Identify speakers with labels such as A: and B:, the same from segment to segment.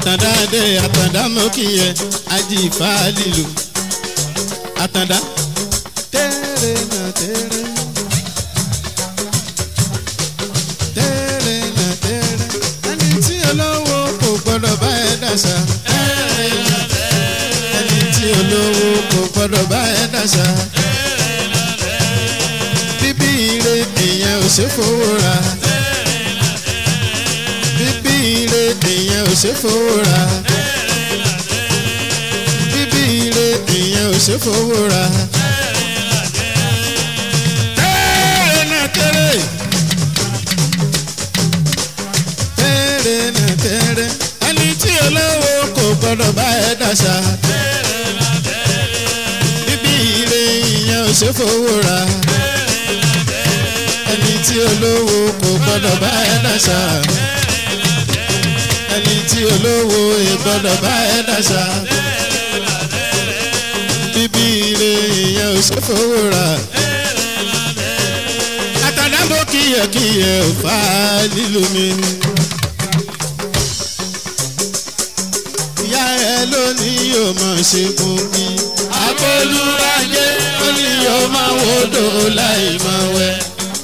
A: àtàndá dé àtàndá mọ́kìyẹ ajífà lílo àtàndá tẹ́rẹ̀ náà tẹ́rẹ̀ tẹ́rẹ̀ náà tẹ́rẹ̀ ẹni tí olówó kò gbọ́dọ̀ bá ẹ dàṣà ẹni tí olówó kò gbọ́dọ̀ bá ẹ dàṣà bíbí ire èèyàn ò ṣe fowó ra bíbí ire èèyàn ò ṣe fowó ra bíbí ire èèyàn ò ṣe fowó ra. tẹ́rẹ̀ náà tẹ́rẹ̀ tẹ́rẹ̀ náà tẹ́rẹ̀ ẹni tí olówó kò gbọ́dọ̀ bá ẹ dàṣà bíbí ire èèyàn ò ṣe fowó ra ẹni tí olówó kò gbọ́dọ̀ bá ẹ dàṣà ẹni tí olówó ẹ gbọ́dọ̀ bá ẹ dàṣà bíbí ire ìyẹn ò ṣe fowó rà àtàlábò kíyẹ̀kíyẹ̀ ò fà á nílùú mi. ìyá ẹ lónìí yóò máa ṣe fún mi. àpolúwájé ó ní yóò máa wòdò láì máa wẹ̀.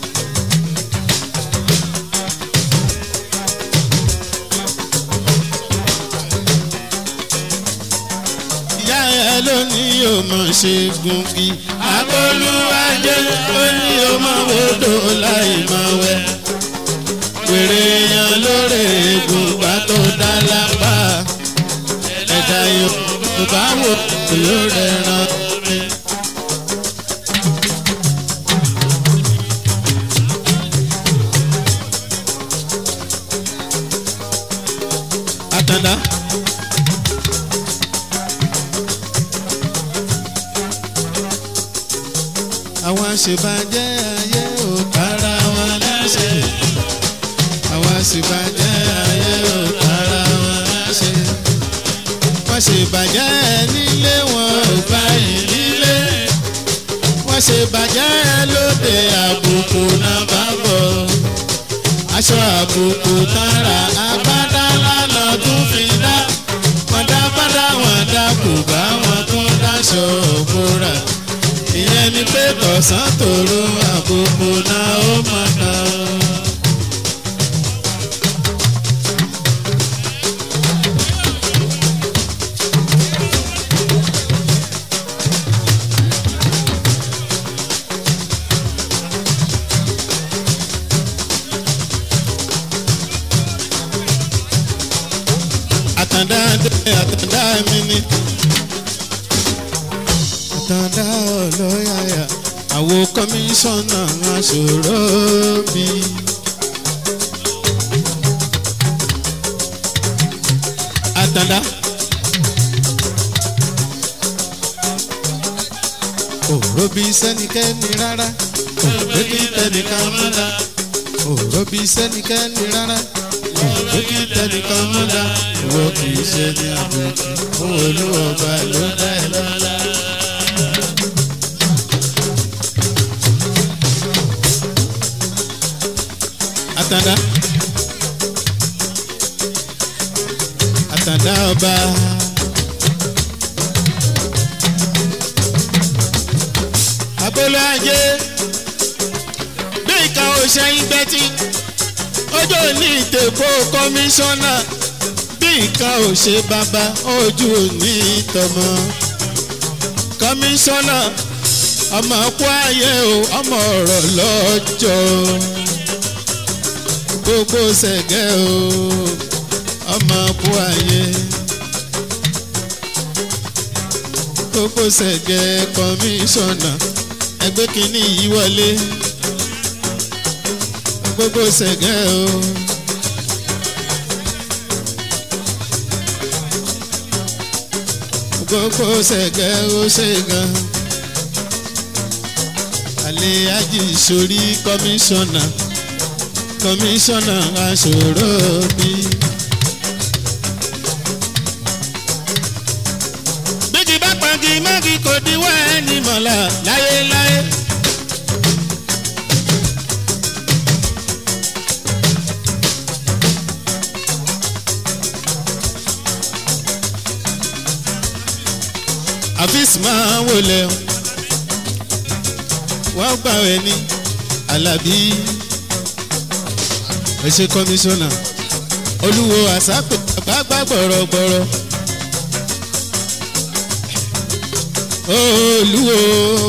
A: ìyá ẹ lónìí yóò mọ̀ ṣe gungi. àpolúwájé ó ní yóò máa wòdò láì máa wẹ̀. wèrè yan lórí egungun tó dá lápá. ẹ̀dá yorùbá wò yóò rẹ̀ ràn mí. àtàndá. àwọn àṣebàjẹ́ ayé ò kára wọn láṣẹ. àwọn àṣebàjẹ́ ayé ò kára wọn láṣẹ. wọ́n ṣèbàjẹ́ nílé wọn ò bá ìdílé. wọ́n ṣèbàjẹ́ lóde àbùkù náà bá bọ̀. aṣọ àbùkù tara agbádá lánà tún fi dá. wọ́n dá bàdá wọn dá kò bá wọn tún dáṣọ òkúra ìyẹn ni pé tọ̀sán tòru àkókò náà ó máa ná. àtàndá dé àtàndá mi ni àtàndá ọlọ́yàyà àwo kọmíṣánná aṣòro mi. àtàndá. òró bí sẹ́nikẹ́ni rárá òró bí tẹnìkan mọ́lá òró bí sẹ́nikẹ́ni rárá òró bí tẹnìkan mọ́lá ìwọ kì í ṣe ní àbùkù òun olúwọ̀ba ló dá ẹ lọ́lá. àtàndá àtàndá ọba. abolo ajé bí ìka òṣèyìn gbẹ́tì ọjọ́ ní ìtẹ̀kọ́ kọmíṣánná bí ìka òṣè bàbá ojú òní tọmọ kọmíṣánná ọmọ kú ayé o ọmọ ọ̀rọ̀ lọ́jọ́ gbogbo sẹ̀gẹ́ o ọmọ kú ayé gbogbo sẹ̀gẹ́ kọmíṣánná ẹgbẹ́ kìíní yìí wọlé gbogbo sẹ̀gẹ́ o. gbogbo sẹ̀gẹ́ ó ṣe gan. àlè ajì sórí kọmíṣánná kọmíṣánná aṣòro bí. bíjì bá pàgì mọ́gì kò díwọ́ ẹni mọ̀lá láyéláyé. àfíìs máa wọlé o wọ́n gbà wẹ̀ ní alábí ẹ̀ṣẹ̀ kọmíṣánná olúwo àsápè àgbàgbà gbọ̀rọ̀gbọ̀rọ̀ olúwo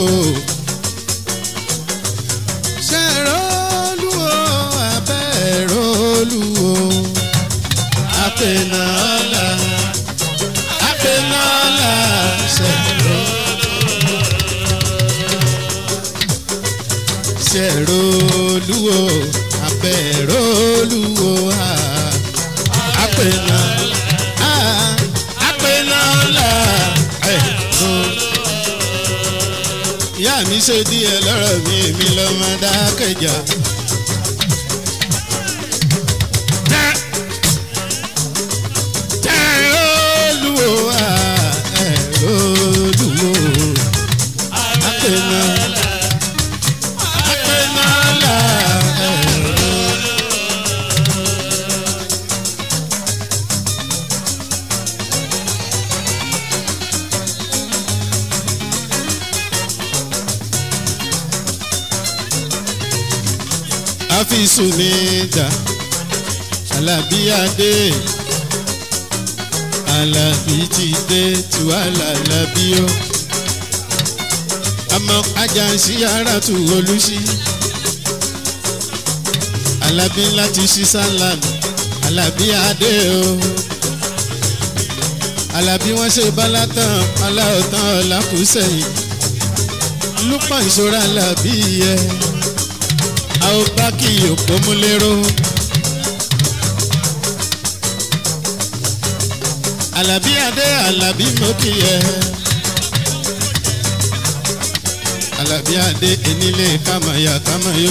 A: ṣẹ̀rọ olúwo abẹ́rọ olúwo àpènà ọ̀la àpènà ọ̀la ṣẹ̀rọ. ṣẹ̀rọ olúwo abẹ́rọ olúwo àpènà àpènà ọ̀la ẹ̀rọ ìyá mi ṣe díẹ̀ lọ́rọ̀ mi èmi lọ́mọ dákẹ́jà. olúwo ẹ̀rọ olúwo apẹ̀nà apẹ̀nà là ẹ̀rọ. àfisù ní ìjà alábíyáde alábí ti dé tiwálà alábí ó àmọ́ ajánsí ara tù olùsí alábí láti ṣí sálàmù alábíyáde ó alábí wọn ṣe bálátàn aláòtán ọlákùsẹ̀yìn lúpọ̀ ìṣòro alábí yẹ. Yeah a ó bá kí òpó mú lérò. Àlàbí adé àlàbí mo kì í yẹ. Àlàbí adé enílé kámayà kámayó.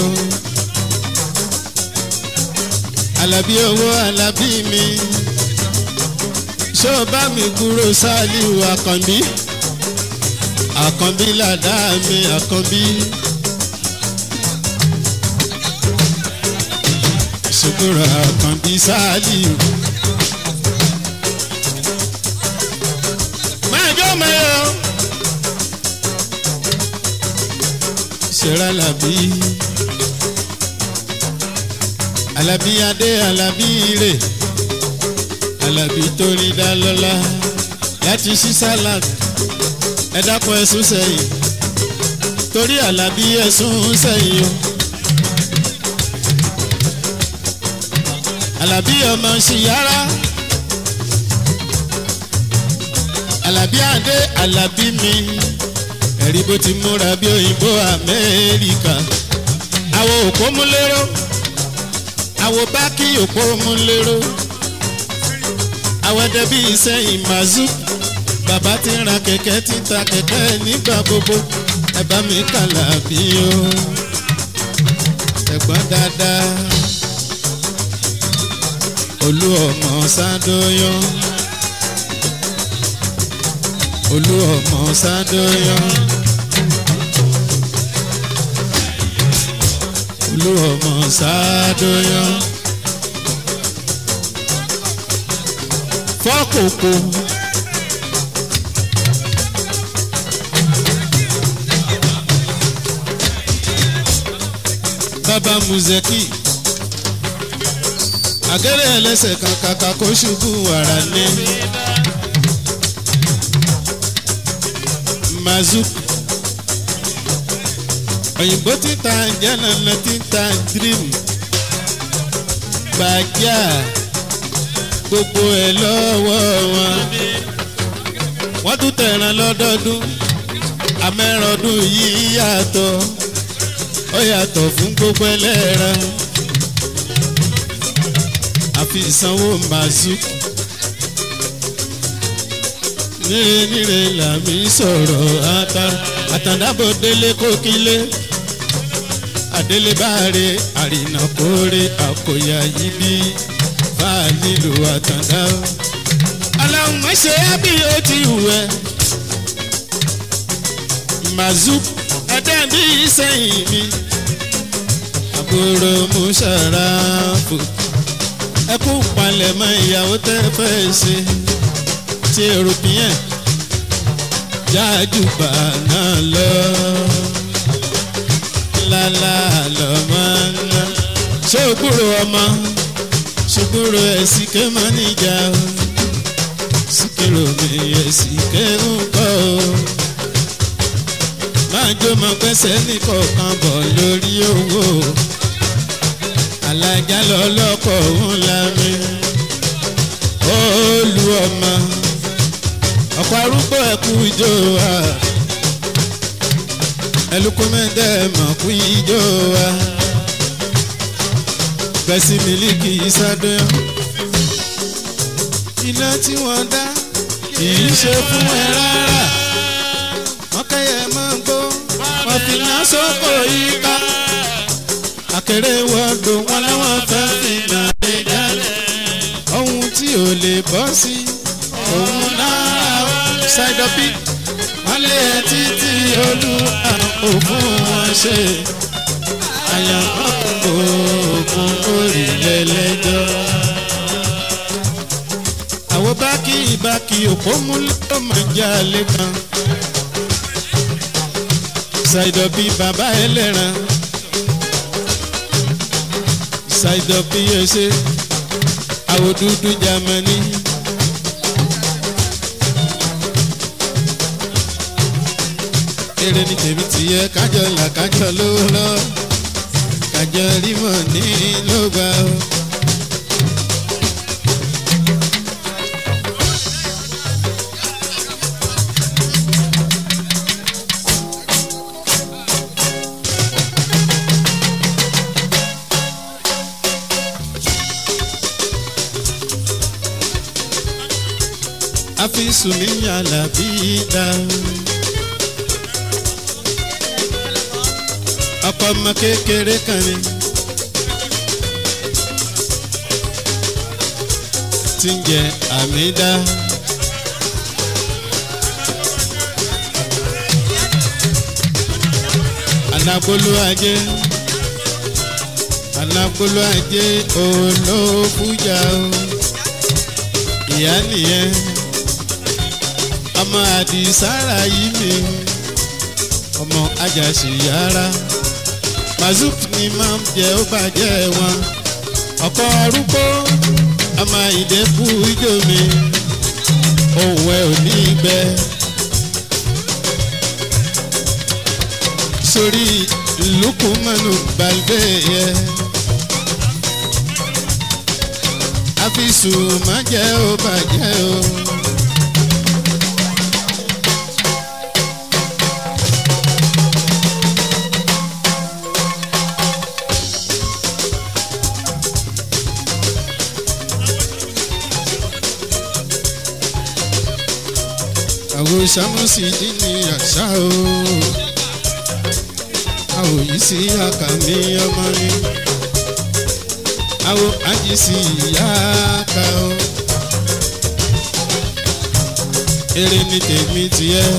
A: Àlàbí owó àlàbí mi. Ṣé o bá mi kúrò sáàlìú àkànbí? Àkànbí làdá mi àkànbí. sukura kan bí sáàlì. máa jó mẹ́yọ. ṣẹ̀rẹ̀ alábí. alábí adé alábí ire. alábí torí dá lọ́lá. láti ṣí salad. ẹ dákun ẹ̀sùn sẹ́yìn. torí alábí ẹ̀sùn sẹ́yìn o. Àlàbí ọmọ ṣìyára Àlàbí adé Àlàbí mi ẹ̀rí bó ti múra bí òyìnbó Amẹ́ríkà àwo òpó mú lérò àwo bákì òpó mú lérò àwo ẹdẹ bí ìsẹ́yìn màzú bàbá ti ń ra kẹ̀kẹ́ ti ń ta kẹ̀kẹ́ nígbà gbogbo ẹ bá mi kàlà bí o ẹ̀gbọ́n dáadáa olú ọmọ sádóyọ olú ọmọ sádóyọ olú ọmọ sádóyọ fọkòkò. bàbá muzeki àgẹ́rẹ́ ẹlẹ́sẹ̀ kan kàkà kó ṣubú wàrà ní. mazuk òyìnbó títa jẹ́nana títa dream gbàjà gbogbo ẹ̀ lọ́wọ́ wọn. wọ́n tún tẹ̀ràn lọ́dọọdún amẹ́rọ̀ọ́dún yìí yàtọ̀ ó yàtọ̀ fún gbogbo ẹlẹ́ran àfi ìsanwó mazuk níre níre làmì sọ̀rọ̀ àtàndàbọ̀ délé kókílé àdélébáre àrìnàkóre àkòyà yìí bí fáàlì lò àtàndá. aláwọ̀ mọ̀ṣẹ́ bí ó ti wù ẹ́ mazuk ẹ̀dẹ́ bí sẹ́yìn mi àbúrò mùsàràfù ẹkú palẹ̀mọ́ ìyàwó tẹ́ fẹ́ ṣe ti european jájúbà náà lọ lálá lọ́mọ ná ṣé o gbúrò ọmọ ṣùgbúrò ẹ̀sìn ké mọ́ níjà o síkèrò mi ẹ̀sìn ké ń kọ́ o máa jó mọ pẹ́sẹ́ nìkọ̀ọ̀kan bọ̀ lórí owó alájà lọ́lọ́kọ̀ ńlá mi olú ọmọ ọ̀pọ̀ arúgbó ẹ̀kú ìjó wa ẹlùkú mẹ́tẹ́ mọ̀ kú ìjó wa bẹ́sí mílíkì ìsádùn iná tí wọ́n dá kì í ṣe fún ẹ rárá wọ́n kẹ́yẹ máa ń gbó wọ́n fi iná sóko yíká akéré wọ́ọ̀dù wọn láwọn fẹ́ fi nà lé jáde ohun tí ò lè bọ́ sí òun náà ṣàìdọ́bí wọ́n lé títí olúwa òfin wọn ṣe àyànmọ́ òògùn orílẹ̀ lẹ́jọ́. àwọn bákì ìbákì òpó mú ló máa ń já lé kan ṣàìdọ́bí bàbá ẹlẹ́ran ṣàìdọ́bí ẹṣẹ́ àwọn dúdú jamani. eré ní tèmi tìyẹ kájọ là kájọ lówó lọ kájọ rímọ ní ló gbà ó. àfi sùnmí yàrá bí dáhùn. ọkọ ọmọ kékeré kan ni tí ń jẹ àmìdá. anagbolo ajé anagbolo ajé olóòfújà o ìyá nìyẹn ọmọ àdìsára yìí mi ọmọ ajásí yàrá mazuk ni máa ń jẹ ó bàjẹ́ wọn ọkọ arúgbó ọmọ ìdẹ́kù ijó mi ohun ẹ ò ní gbẹ. sórí lukumanu balbe yẹ àfisù má jẹ́ ó bàjẹ́ o. àwọn sàmúsì dín ní àṣà o àwọn yìí sí àkàmì ọmọ ni àwọn àjísí ìyá ká o eré ní tèmi tiẹ̀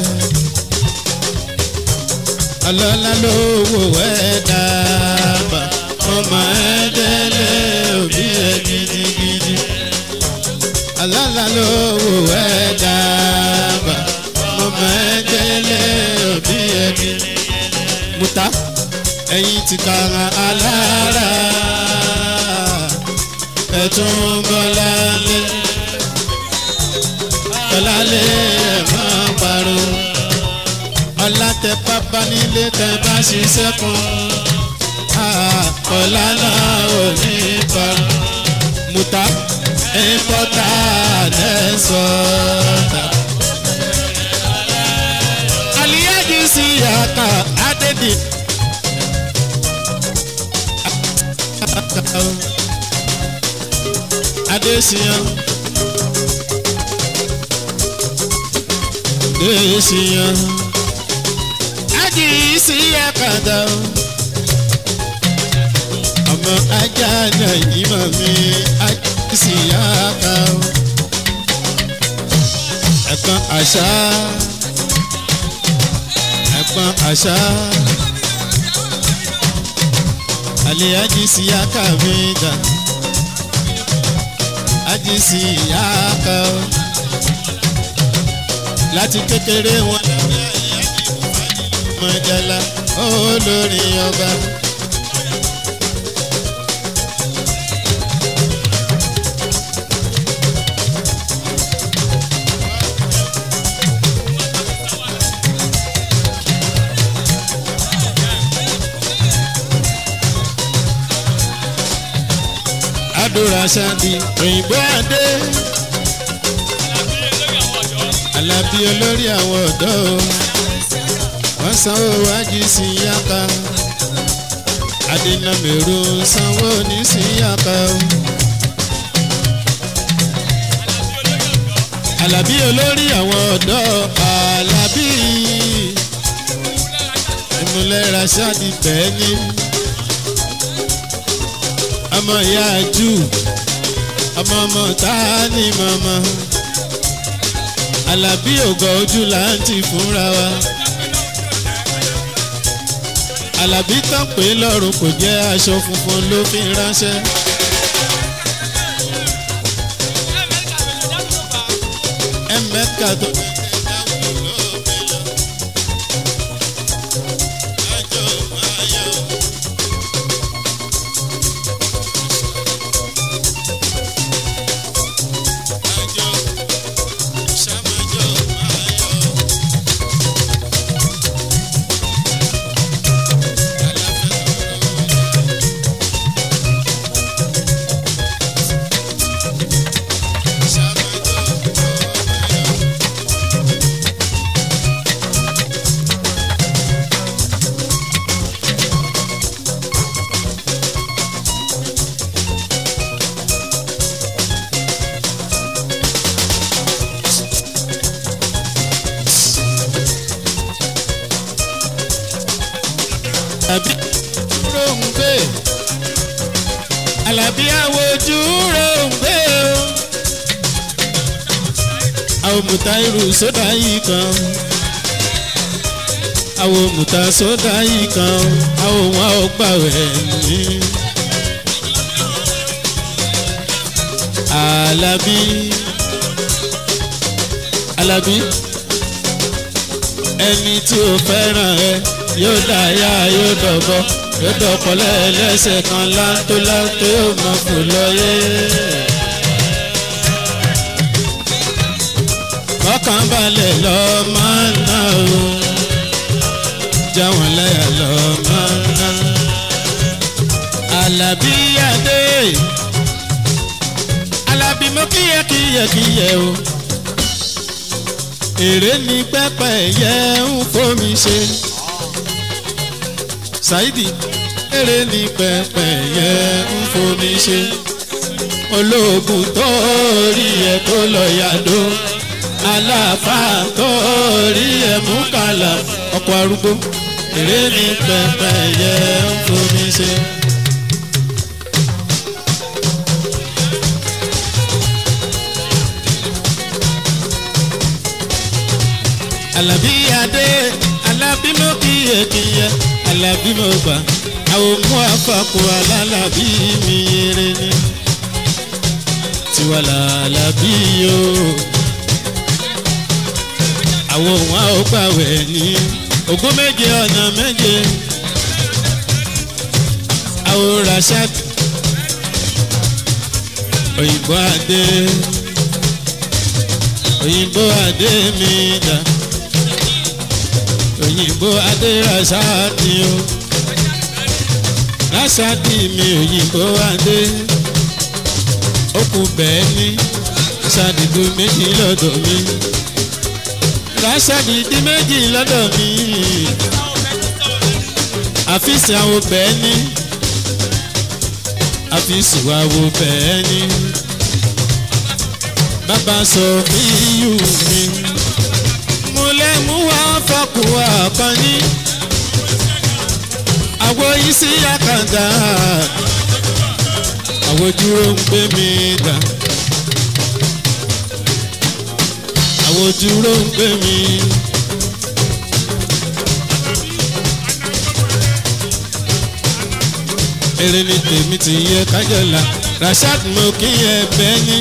A: ọlọ́lá lówó ẹ̀ dábàá ọmọ ẹ̀ délé òbí ẹ̀ gidigidi ọlọ́lá lówó ẹ̀ dábàá ọmọ ẹ̀ délé òbí ẹ̀ gidigidi muta ẹ̀yin ti kara alára ẹ̀tún bọ́lálé bọ́lálé ẹ̀ máa parọ́ ọlátẹ pápá nílé tẹ bá ṣiṣẹ́ kan ọ̀la náà ò ní parọ́ muta ìpọ́tà lẹ́sọ̀ọ́ta. Aliyaji si yaka adedi. Adesiyan. Adesiyan. Aji si yaka da o. Ọmọ ajá náà yìí mọ̀ mí. Aji si yaka o. Ẹ̀kan àṣà ẹ̀gbọ́n àṣà. Àlè àjísí yáka mi dà. Àjísí yáka o. Láti kékeré wọn mọ̀jálá olórin ọba. àdúrà sáàdì òyìnbó adé alábí olórí àwọn ọ̀dọ́ o wọ́n sanwó wájú sí yàtọ̀ adínàmẹ̀rù sanwó ní sí yàtọ̀ o. alábí olórí àwọn ọ̀dọ́ alábí ìmúlẹ̀ rasadi bẹ́ẹ̀ ni ọmọ ìyá jù ọmọ ọmọ tá a ní mọ̀mọ́ alábí ògọ̀ ojú là ń ti fúnra wa alábí tán pé lọ́rùn kò jẹ́ aṣọ funfun ló fi ránṣẹ́. ẹ̀mẹ́ka tó. Àbí ròǹgbé Àlàbí àwòjú ròǹgbé o. Àwọn mùtá irú sódà yìí kan. Àwọn mùtá sódà yìí kan. Àwọn wọn ò gbàwẹ̀ ní. Àlàbí Àlàbí ẹni tí o fẹ́ràn ẹ yóò dáyà yóò dọ̀bọ̀ yóò dọ̀pọ̀lẹ́ ẹlẹ́sẹ̀ kan láńtó láńtó yóò mọ̀ kó lọ́yé. ọkàn balẹ̀ lọ máa ń ná o já wọn láyà lọ máa ń ná. Àlàbí Adé Àlàbí mo kíyẹ kíyẹ kíyẹ o èrè ní pẹ́pẹ́ yẹ ń fomi ṣe. Saidi èrè ní pẹ́pẹ́ yẹ ń fomi ṣe. olóògùn tó rí ẹ tó lọ yàdó aláàfáà tó rí ẹ mú kàlà ọkọ̀ arúgbó èrè ní pẹ́pẹ́ yẹ ń fomi ṣe. Àlàbí Adé Àlàbí mo kíyè kíyè Àlàbí mo gbà àwọn mú àfàkù alálàbí mi yẹrẹ ni tiwa làlàbí o àwọn òun a ó gbàwẹ̀ ní ogún méje ọ̀nà méje àwọn Rashad òyìnbó Adé òyìnbó Adé mi dà òyìnbó adé rasadi o rasadi mi òyìnbó adé ó kù bẹ́ẹ̀ ni rasadi di méjì lọ́dọ̀ mi rasadi di méjì lọ́dọ̀ mi àfíìsì àwọn bẹ́ẹ̀ ni àfíìsì wa wo bẹ́ẹ̀ ni bàbá sọ fí yù mí múlẹ̀ mú wá fọkù àkànní. àwo yìí sí àkàndá. àwo dúró ń gbé mi dà. àwo dúró ń gbé mi. èrè ni tèmi ti yẹ kájọlá Rashad mo kí yẹ bẹ́ẹ̀ ni.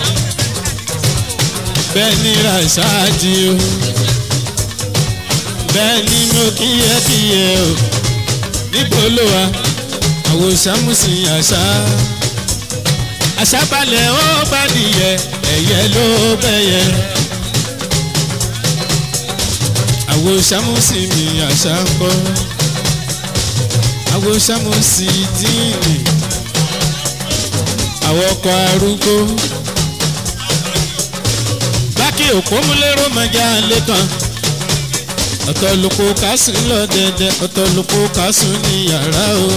A: bẹ́ẹ̀ ni Rashad o bẹ́ẹ̀ ni mo kíyẹ kíyẹ o níbo ló wà àwọn sàmùsì àṣà àṣà balẹ̀ ó bá nìyẹ ẹ̀yẹ ló bẹ̀yẹ. àwọn sàmùsì mi àṣà ń bọ̀ àwọn sàmùsì díìnì àwọn ọkọ̀ arúgbó bákì òpómúlérò mọ̀já lẹ́kàn ọ̀tọ̀ lóko kásùn lọ dẹ̀dẹ̀ ọ̀tọ̀ lóko kásùn ní yàrá o.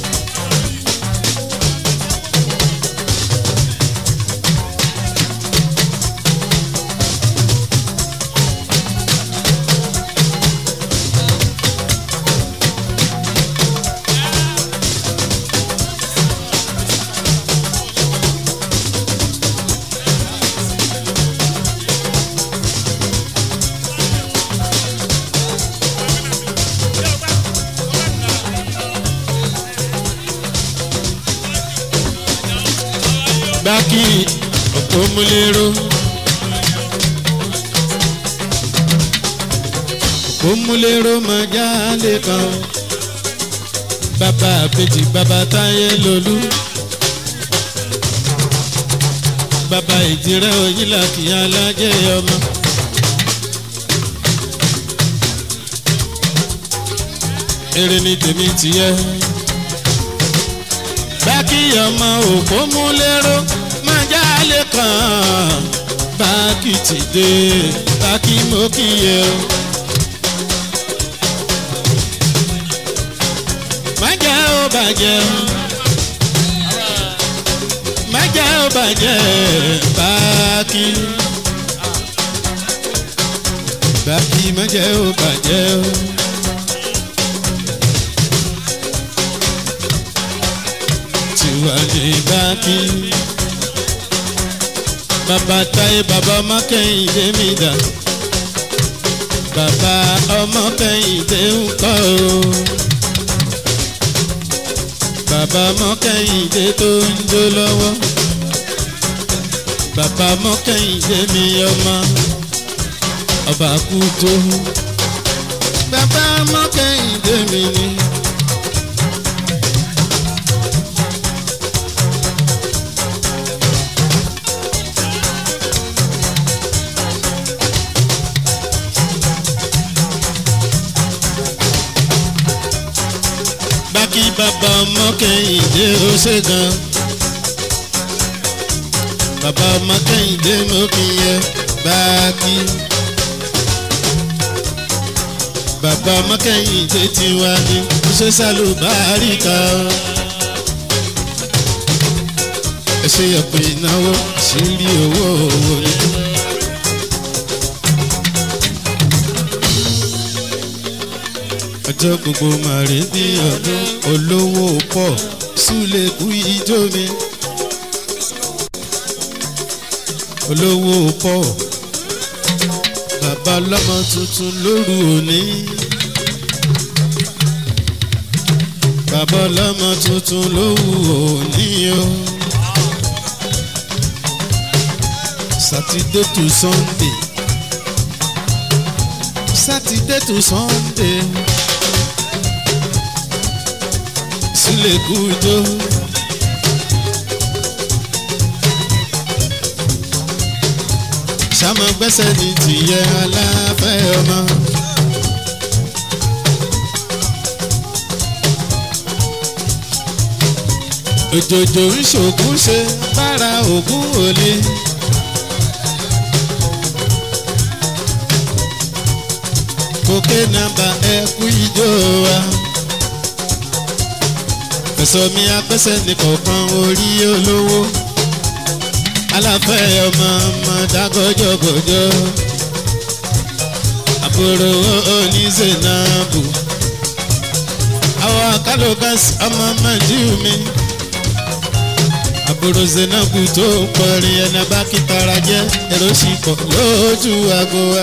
A: bákì òpómúlérò òpómúlérò mọ̀já lẹ́kàn bàbá àbèjì bàbá táyé lolú bàbá ìdírẹ́ òyìnlá kìí alájẹ́ ọmọ. èrè ni tèmi tìyẹ bákì ọmọ òpómúlérò mọ̀já lẹ́kàn bákì ti dé bákì mo kíyẹ o. májà ó bàjẹ́ májà ó bàjẹ́ bákì bákì májà ó bàjẹ́ o. tiwa ní bákì bàbá táyé bàbá ọmọ kẹ́hìndé mi dà bàbá ọmọ kẹ́hìndé ń kọ́ o bàbá ọmọ kẹ́hìndé tó ń jó lọ́wọ́ bàbá ọmọ kẹ́hìndé mi ọmọ ọba kú tó bàbá ọmọ kẹ́hìndé mi ni. bákí bàbá ọmọ kẹ́hìndé ó ṣe gan. bàbá ọmọ kẹ́hìndé mo kì í yẹ bákí. bàbá ọmọ kẹ́hìndé ti wá ní ó ṣe sálùbárí kan. ẹ ṣe ọ̀pọ̀ ìnáwó sírí owó owó ni. ọjọ́ gbogbo màrí bí ọdún olówó pọ̀ súlẹ̀ kú ijó mi. olówó pọ̀ bàbá ọlọ́mọ tuntun lóru òní. bàbá ọlọ́mọ tuntun lóru òní o. sátidé to sunday sátidé to sunday. sílẹ̀ kújó. sàmọ gbẹ́sẹ̀ ní tìyẹ aláfẹ́ ọmọ. òjòjò ń ṣògùn ṣe bára ògùn òle. kókè nàbà ẹkú ijó wa ẹ̀sọ́ mi apẹ́sẹ̀ ní kọ̀ọ̀kan orí olówó aláfẹ́ ọmọ ọmọ dágọ́jọ́gọ́jọ́ àbúrò oníṣẹ́nàbù àwọn akálòkàsí ọmọ màjíù mi àbúrò zenabu tó ń kọrin ẹni bá kíkara jẹ́ èrò sì pọ̀ lójú aago wa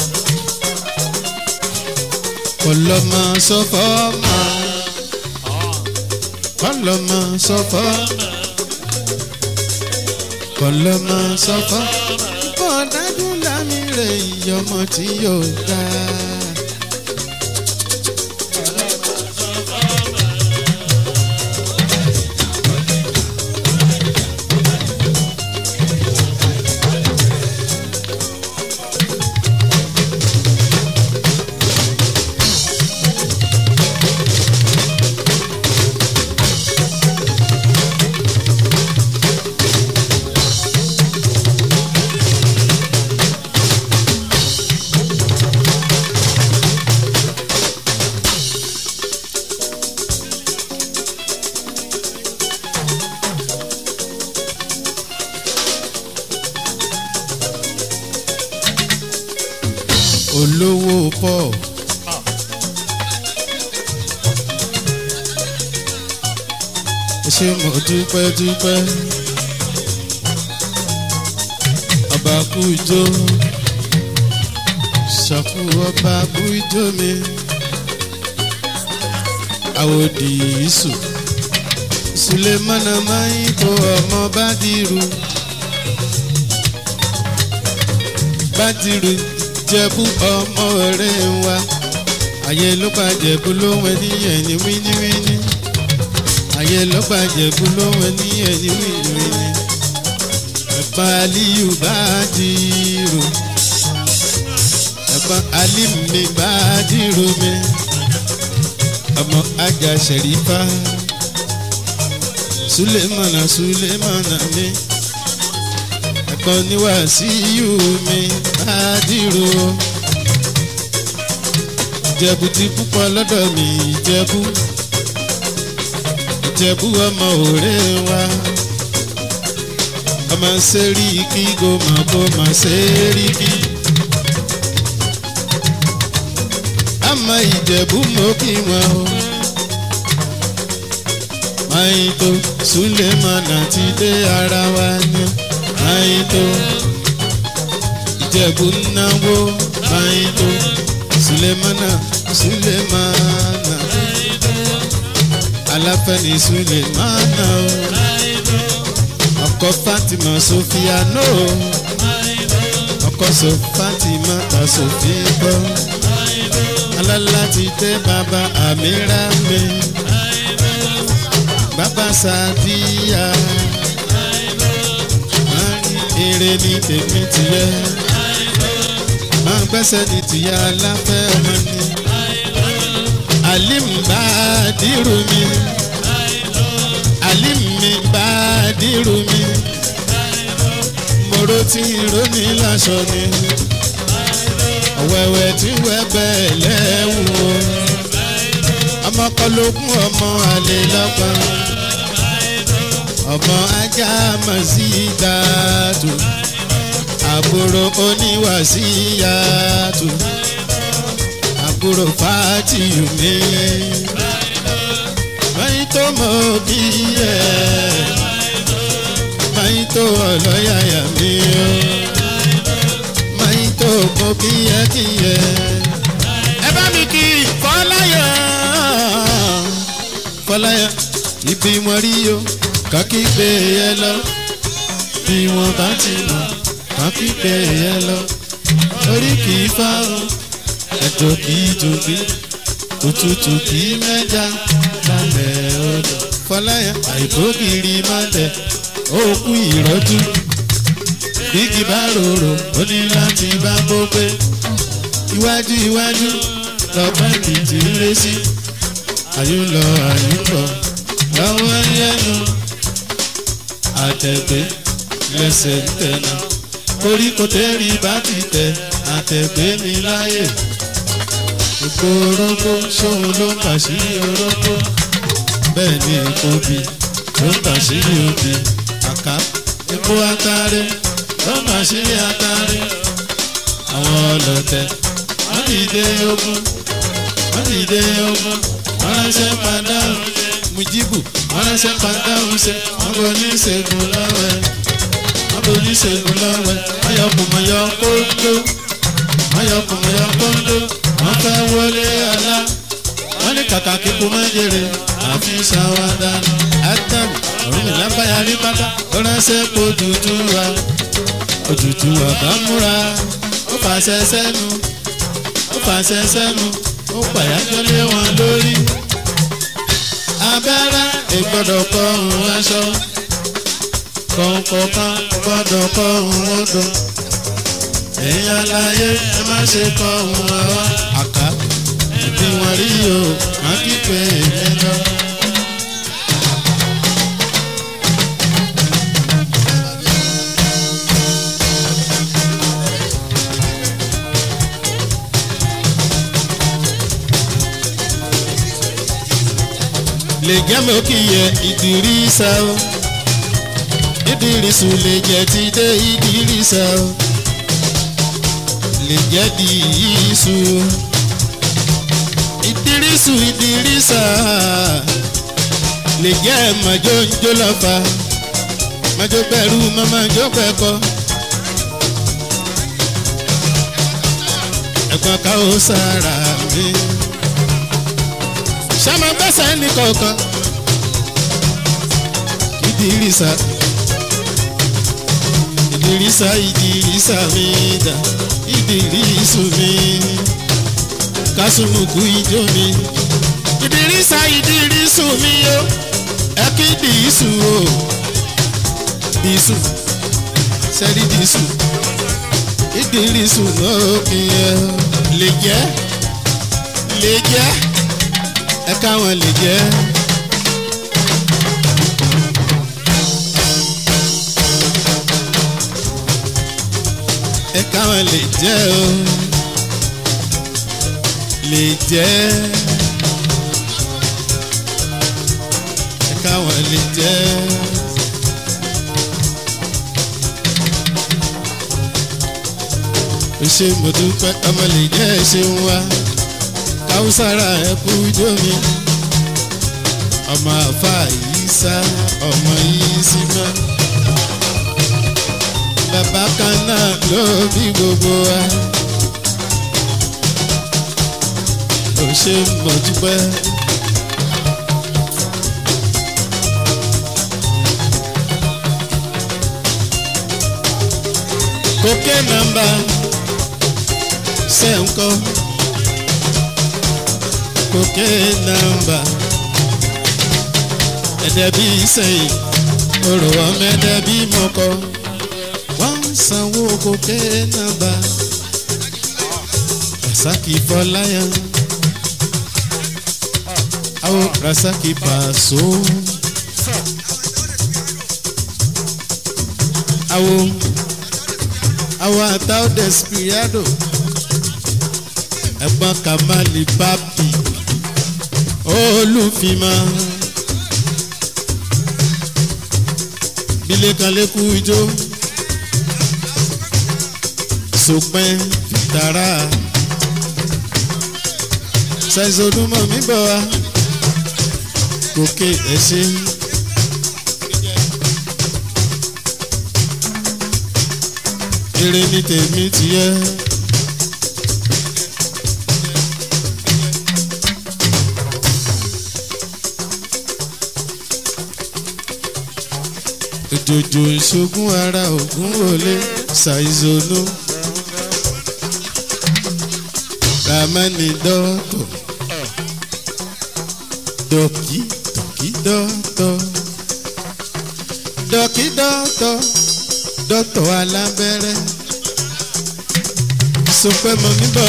A: kọlọmọ sọfọ máa kọlọmọ sọfọ kọlọmọ sọfọ kọdájú lámì rẹ ìyọmọ tí yóò dá olówó paul. ṣé mo dúpẹ́ dúpẹ́ ọba kú ijó ṣàkú ọba kú ijó mi àwòdì ìsù sulemana mayin kó ọmọ bádìrú bádìrú jẹ̀bú ọmọ rẹ̀ wa àyè ló bá jẹ̀bú lóhùn ẹni yẹn ní wíníwíní ayé ló bàjẹ́ kú lóhun ní ẹ̀yìn wíwíní ẹ̀pà aliyu bá dìrò ẹ̀pà alimi bá dìrò mi ọmọ ajá sẹ̀rífà sulemana sulemana mi ẹ̀kọ́ níwàásíyù mi bá dìrò jẹ̀bù ti púpọ̀ lọ́dọ̀ mi jẹ̀bù ìjẹ̀bú ọmọ òré wa ọmọ sẹ́ríkì gòmà gòmà sẹ́ríkì. àmọ́ ìjẹ̀bú mọ́ kí wọn o. Máyìntó Súlẹ̀mánà ti dé ara wa ní. Máyìntó ìjẹ̀bú náwó. Máyìntó Súlẹ̀mánà Súlẹ̀mánà aláfẹ́ni sulemana o ọkọ fatima sofia no ọkọ so fatima ta sofia gbọ́ alálá ti dé bàbá àmìrà mi bàbá sàdíyà èrè ní tèmi tìyẹ máa gbẹ́sẹ̀ ní tìyẹ aláfẹ́ ọmọ ni alim bá dìrú mi alim mi bá dìrú mi moro tí ìrónì láṣọ ni ọ̀wẹ̀wẹ̀ tí wẹ́ bẹ́ẹ̀ lẹ́wù o ọmọkọlógún ọmọ àlè lọ́gbọ̀n ọmọ ajá màsí dàtú àbúrò oníwàsíyàtú àbúrò fàtìyù mi. Máyì tó mọ̀ bí ẹ̀. Máyì tó ọlọ́yàyà mi o. Máyì tó mọ̀ bí ẹ kí ẹ. Ẹ bá mi kí Fọláyà. Fọláyà ibi wọn rí o, kàkí gbé yẹ lọ. Bí wọn bá ti mọ̀, kàkí gbé yẹ lọ. Orí kì í fáwọn ẹjọ kì í jobi òtútù kì í mẹja lálẹ́ odò fọláyà àìbókiri má tẹ òkú ìrọ́jú bíkì bá rorò ó ní láti bá bó pé iwájú iwájú lọ́pẹ́ kìtì ń lé sí àyùlọ àyùbọ̀ lọ́wọ́ yẹnu àtẹ̀gbẹ́ lẹ́sẹ̀ ń tẹ̀nà koríko tẹ́rì bá ti tẹ̀ àtẹ̀gbẹ́ mi láyè èpo orógbó ṣóun ló ń bàṣírí orógbó bẹ́ẹ̀ ni èpo bi ló ń bàṣírí obì àká epo atare ló ń bàṣírí atare àwọn ọlọ́tẹ̀ wọ́n dìde ogun wọ́n dìde ogun wọ́n ránṣẹ́ padà mujibu wọ́n ránṣẹ́ padà ṣe wọ́n bọ̀ ní ìṣègùn lọ́wẹ́ wọ́n bọ̀ ní ìṣègùn lọ́wẹ́ wọ́n yọ kùmọ̀yọ kóńdó wọ́n yọ kùmọ̀yọ kóńdó wọ́n fẹ́ wọlé ọ̀la wọ́n ní kàkà kíkú má jèrè àfi ṣàwádà átàm òun ìlábàyà rí bàtà ó ránṣẹ́ kó dúdú wa òtútù ọ̀gá múra ó fàṣẹ sẹ́nu ó fàṣẹ sẹ́nu ó pàyájọ́ lé wọn lórí abẹ́rẹ́ ìgbọ́dọ̀ kọ́ òun aṣọ kọ̀ọ̀kọ̀ọ̀kan gbọ́dọ̀ kọ́ òun odò ẹ̀yin aláyé ẹ má ṣe kọ́ òun àwa àká bí wọ́n rí o má kíkẹ́ èmi lọ. lè gẹ́mọ̀ kí yẹ ìdírísà o ìdírísù lè jẹ́ ti dé ìdírísà o lè jẹ́ di iṣu ìdírísù ìdírísà lè jẹ́ màjóńjó lọ́fà májó bẹ̀rù mámájó pẹ̀kọ́. ẹ̀gbọ́n ká ó sára mi. sàmà gbẹ́sẹ̀ ní kọ̀ọ̀kan. ìdírísà ìdírísà ìdírísà mi dà ìdírísù mi kásùnùkù ijó mi. ìdírísà ìdírísù mi yó ẹ kí dìísù o dìísù sẹ́rí dìísù ìdírísù náà kì í ẹ lè jẹ́ lè jẹ́ ẹ káwọn lè jẹ́. ẹ káwọn lè jẹ́ o lè jẹ́ ẹ káwọn lè jẹ́. ṣe mo dúpẹ́ ọmọ lè jẹ́ ṣe ń wá káwùsára ẹ kú ijó mi ọmọ àfa yìí sá ọmọ yìí sí mọ́ bàbá kan náà ló bí gbogbo wa ò ṣe mo dúpẹ́. kókè nàmbà sẹ́ńkọ́ kókè nàmbà ẹ̀dẹ̀ bí sẹ́yìn orò ọmọ ẹ̀dẹ̀ bí mọ́kọ́ wọ́n ń sanwó kókè nàmbà rasaki fọláyà àwọn rasaki pàṣọ àwọn àwọn àtàwọn despirado ẹ̀gbọ́n kamali papi olùfimọ́ bílẹ̀ kan lẹ́kú ijó sopẹ́ fìtara ṣàìsọdúnmọ̀ mi bọ̀ wá gòkè ẹ̀ṣẹ̀. eré ní tèmi tìyẹ́. òjòjò ìṣogún ara ògún wọlé ṣàìzonú ramani dọ́tọ̀ dọ́kì dọ́kì dọ́tọ̀ dọ́kì dọ́tọ̀ dọ́tọ̀ alábẹ́rẹ́ sọpẹ́ mọ́ níbọ̀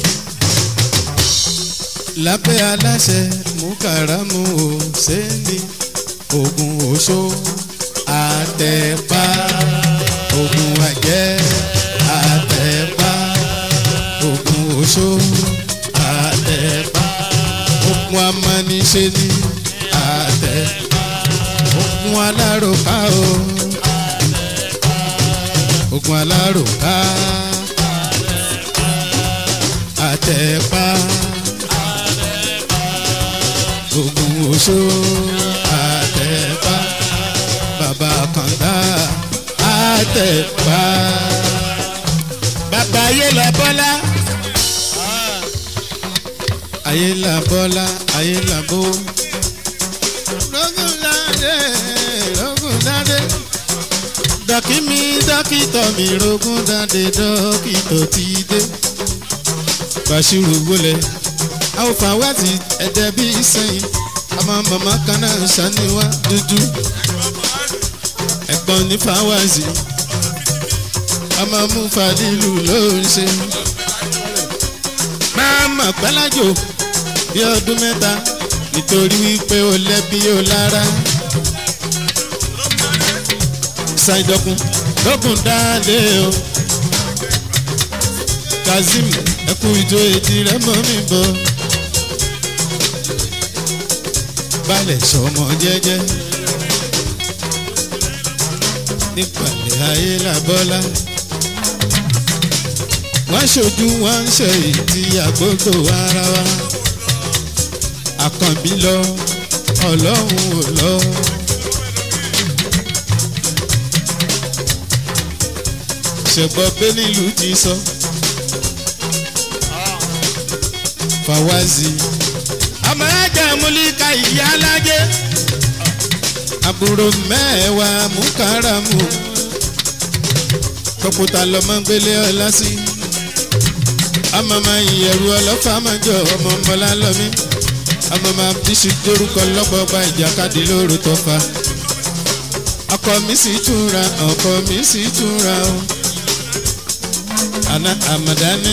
A: lábẹ́ aláṣẹ mú kàrámù ò sẹ́ni ogun oṣó àtẹ̀pá ogun àjẹ́ àtẹ̀pá ogun oṣó àtẹ̀pá ogun amániṣe ní àtẹ̀pá ogun aláròká o ogun aláròká àtẹ̀pá ogun oṣó àtẹ̀pá bàbá kàńdá àtẹ̀pá. bàbá ayé la bọ́lá. ayé la bọ́lá ayé la bó. lógún ládé lógún ládé. dọ́kí mi dókítọ̀ mi rogún dáadé dókítọ̀ ti dé. bàṣírù wọlé àwọn fàwátì ẹ̀dẹ̀ bíi sẹ́yìn ọmọ màmá kan náà ṣàníwá dúdú ẹ̀gbọ́n ní fáwáàsì ọmọ mú fàdílù ló ń ṣe. máa mà pẹ́lájò bí ọdún mẹ́ta nítorí wípé ó lẹ́bí ó lára. ṣàìdọ̀kun lókun dáadé o. kazeem ẹkú ìjọ èdè rẹ mọ́ mi bọ̀. balẹ̀ sọmọ jẹ́jẹ́ nípàlẹ̀ ayé làbọ́lá. wọ́n ṣojú wọ́n ń ṣe ìdí àgbógbò ara wa àkànbí lọ ọlọ́run ò lọ. ṣẹ̀gbọ́n bẹ́ẹ̀ nílùú ti sọ. fàwáàzì amọ̀rájà múlíkà ìyá alájẹ́ àbúrò mẹ́wàá mùkáràmù kọ̀pútà lọ́mọ gbélé ọlá sí amọ̀mọ̀ ìyẹ̀rù ọlọ́fà mọ́jọ ọmọ mọ́lá lọ́mí amọ̀mọ̀ bíṣu dórúkọ lọ́gbọ̀gba ìjàkadì lóru tọ́fà ọkọ mi sì túnra ọkọ mi sì túnra o àná àmàdání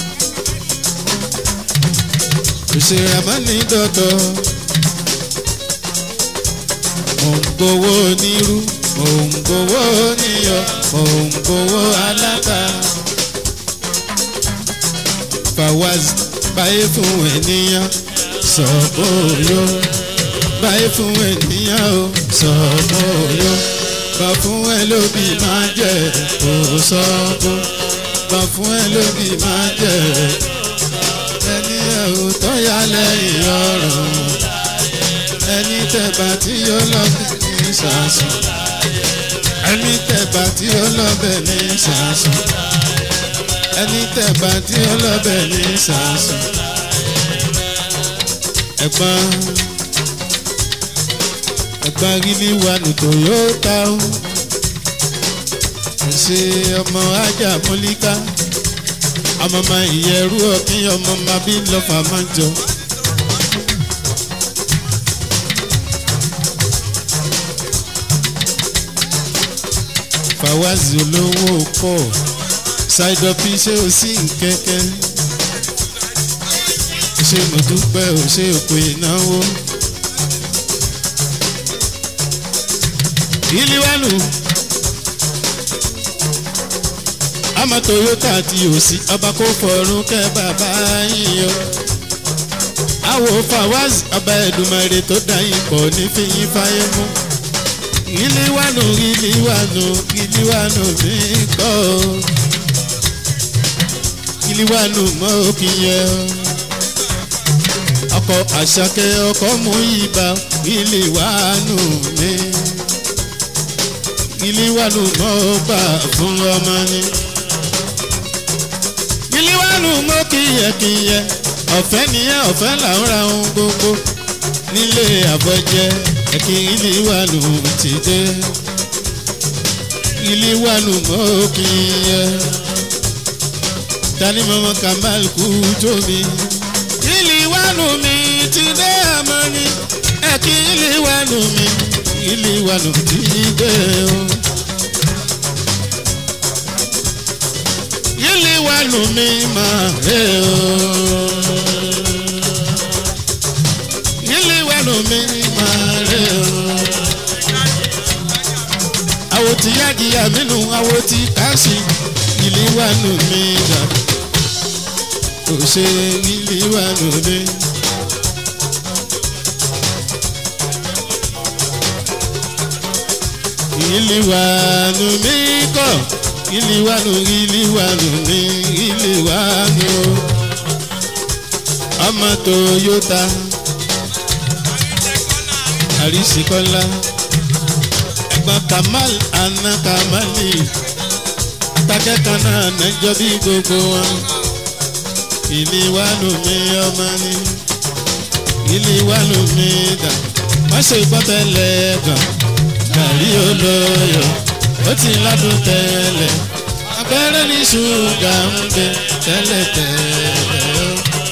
A: òṣèré àmọ́ni dọ́dọ̀ mò ń gbowó onírú mò ń gbowó oníyọ mò ń gbowó aláta fawaz báyé fún ènìyàn sọ bóyó báyé fún ènìyàn o sọ bóyó bá fún ẹ lóbi máa jẹ kó sọ bó bá fún ẹ lóbi máa jẹ ẹni ẹ̀hún tó yà lẹ́yìn ọ̀rọ̀ ẹni tẹ̀bà tí yóò lọ́bẹ̀ ní sàásùn ẹni tẹ̀bà tí yóò lọ́bẹ̀ ní sàásùn ẹni tẹ̀bà tí yóò lọ́bẹ̀ ní sàásùn ẹ̀gbọ́n ẹ̀gbọ́n gidi wà ní toyota o ṣe ọmọ ajá mọ́líkà ọmọ ọmọ ìyẹ̀rú ọ̀kí ọmọ ọmọ bí lọ́fà máa ń jọ. fàwáàzì olówó pọ̀ ṣáìdọ̀pì ṣé o sí nkẹ́kẹ́ ṣé mo dúpẹ́ o ṣé o pé ìnáwó. ìlíwánu àmọ́ toyota àti òsì ọba kò fọ̀rùn kẹ́ bàbá yín o. àwò fawaz ọba ẹ̀dùnmọ̀rẹ́ tó dá yín pọ̀ ní fíyín fáyé mú. ìlíwánu ìlíwánu ìlíwánu mi gbọ́ o. ìlíwánu mọ́ òkì yẹn o. ọkọ̀ àṣàkẹ́ ọkọ̀ mú ibà ìlíwánu mi. ìlíwánu mọ́ gbà fún ọmọ ni ìlíwánu mọ́ kíyẹ̀kíyẹ̀ ọ̀fẹ́ nìyẹn ọ̀fẹ́ làwọn ra ohun gbogbo nílé àbọ̀jẹ́ ẹ̀kí ìlíwánu ti dé ìlíwánu mọ́ kíyẹ̀ tani mọ́mọ́ kamal kú tóbi ìlíwánu mi ti dé àmọ́ ni ẹ̀kí ìlíwánu mi ìlíwánu ti dé o. yìlì wà nù mí máa rè o. yìlì wà nù mí máa rè o. àwo tí yájìyà mínú àwo tí káàsì yìlì wà nù mí dà. kò ṣe yìlì wà nù mí. yìlì wà nù mí kọ́ iliwanu iliwanu ni iliwanu ọmọ toyota àrísíkọ́lá ẹ̀gbọ́n kamal ana kamali takẹ́kọ̀ọ́ náà nẹ́jọ́ bí gbogbo wọn iliwanu mi ọmọ ni iliwanu mi dà wọ́n ṣe gbọ́tẹ́lẹ̀ gan gàrí olóyò ó ti ládùn tẹ́lẹ̀ abẹ́rẹ́ ní ṣúgà ń bẹ tẹ́lẹ̀tẹ́lẹ̀ o.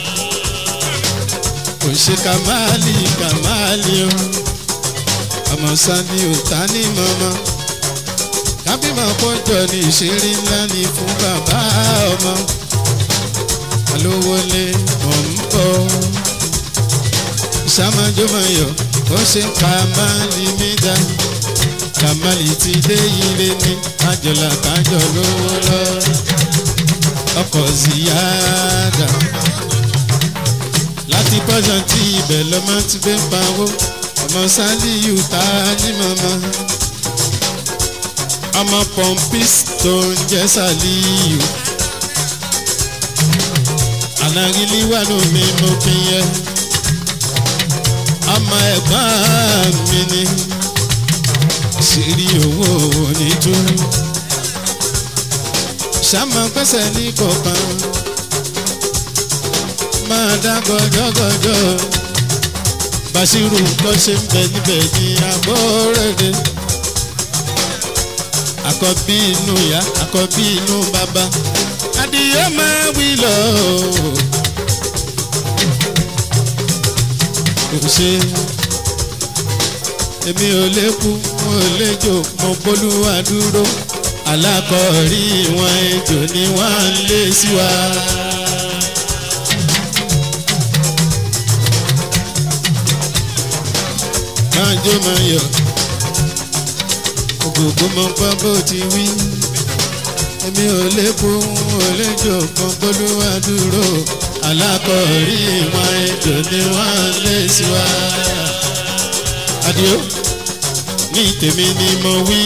A: kò ṣe kàmáàlì kàmáàlì o ọmọ sani ò ta ní mọ́mọ́ kábímọ kọjọ ní ìṣeré ńlá ní fún bàbá ọmọ alówólé mọ̀ ń bọ̀ ìṣàmájọ́mọ̀yọ̀ ó ṣe kàmáàlì mi dá kàmáàlì ti dé ire ní kájọlá kájọ lówó lọ ọkọ̀ ziyada láti pọ́sán tí ibẹ̀ lọ́mọ ti gbé pawó ọmọ sálíù tá a ní mọ́mọ́ ọmọ pọ́ńpís tó ń jẹ́ sálíù ànágílí wà lómi mo fi yẹ ọmọ ẹ̀gbọ́n mi ni sírí owó onítúrú sàmọ pẹ́sẹ̀ ní kọ̀ọ̀kan máa dá gọjọgọjọ Bàṣírù kọ́ ṣe ń bẹ níbẹ̀ ní agbórèdè àkọ́bí inú ìyá àkọ́bí inú bàbá adìyẹ máa wí lọ. kò ṣe èmi ò lè kú mo lè jò mo bólúwa dúró alákọ̀ọ́rí wọn ejò ni wọ́n ń lé sí wa. máa jó máa yọ̀ ògògó mọ gbọ́ bó ti wí èmi ò lè kú ò lè jò mo bólúwa dúró alákọ̀ọ́rí wọn ejò ni wọ́n ń lé sí wa. Adio ní tèmi ni mo wí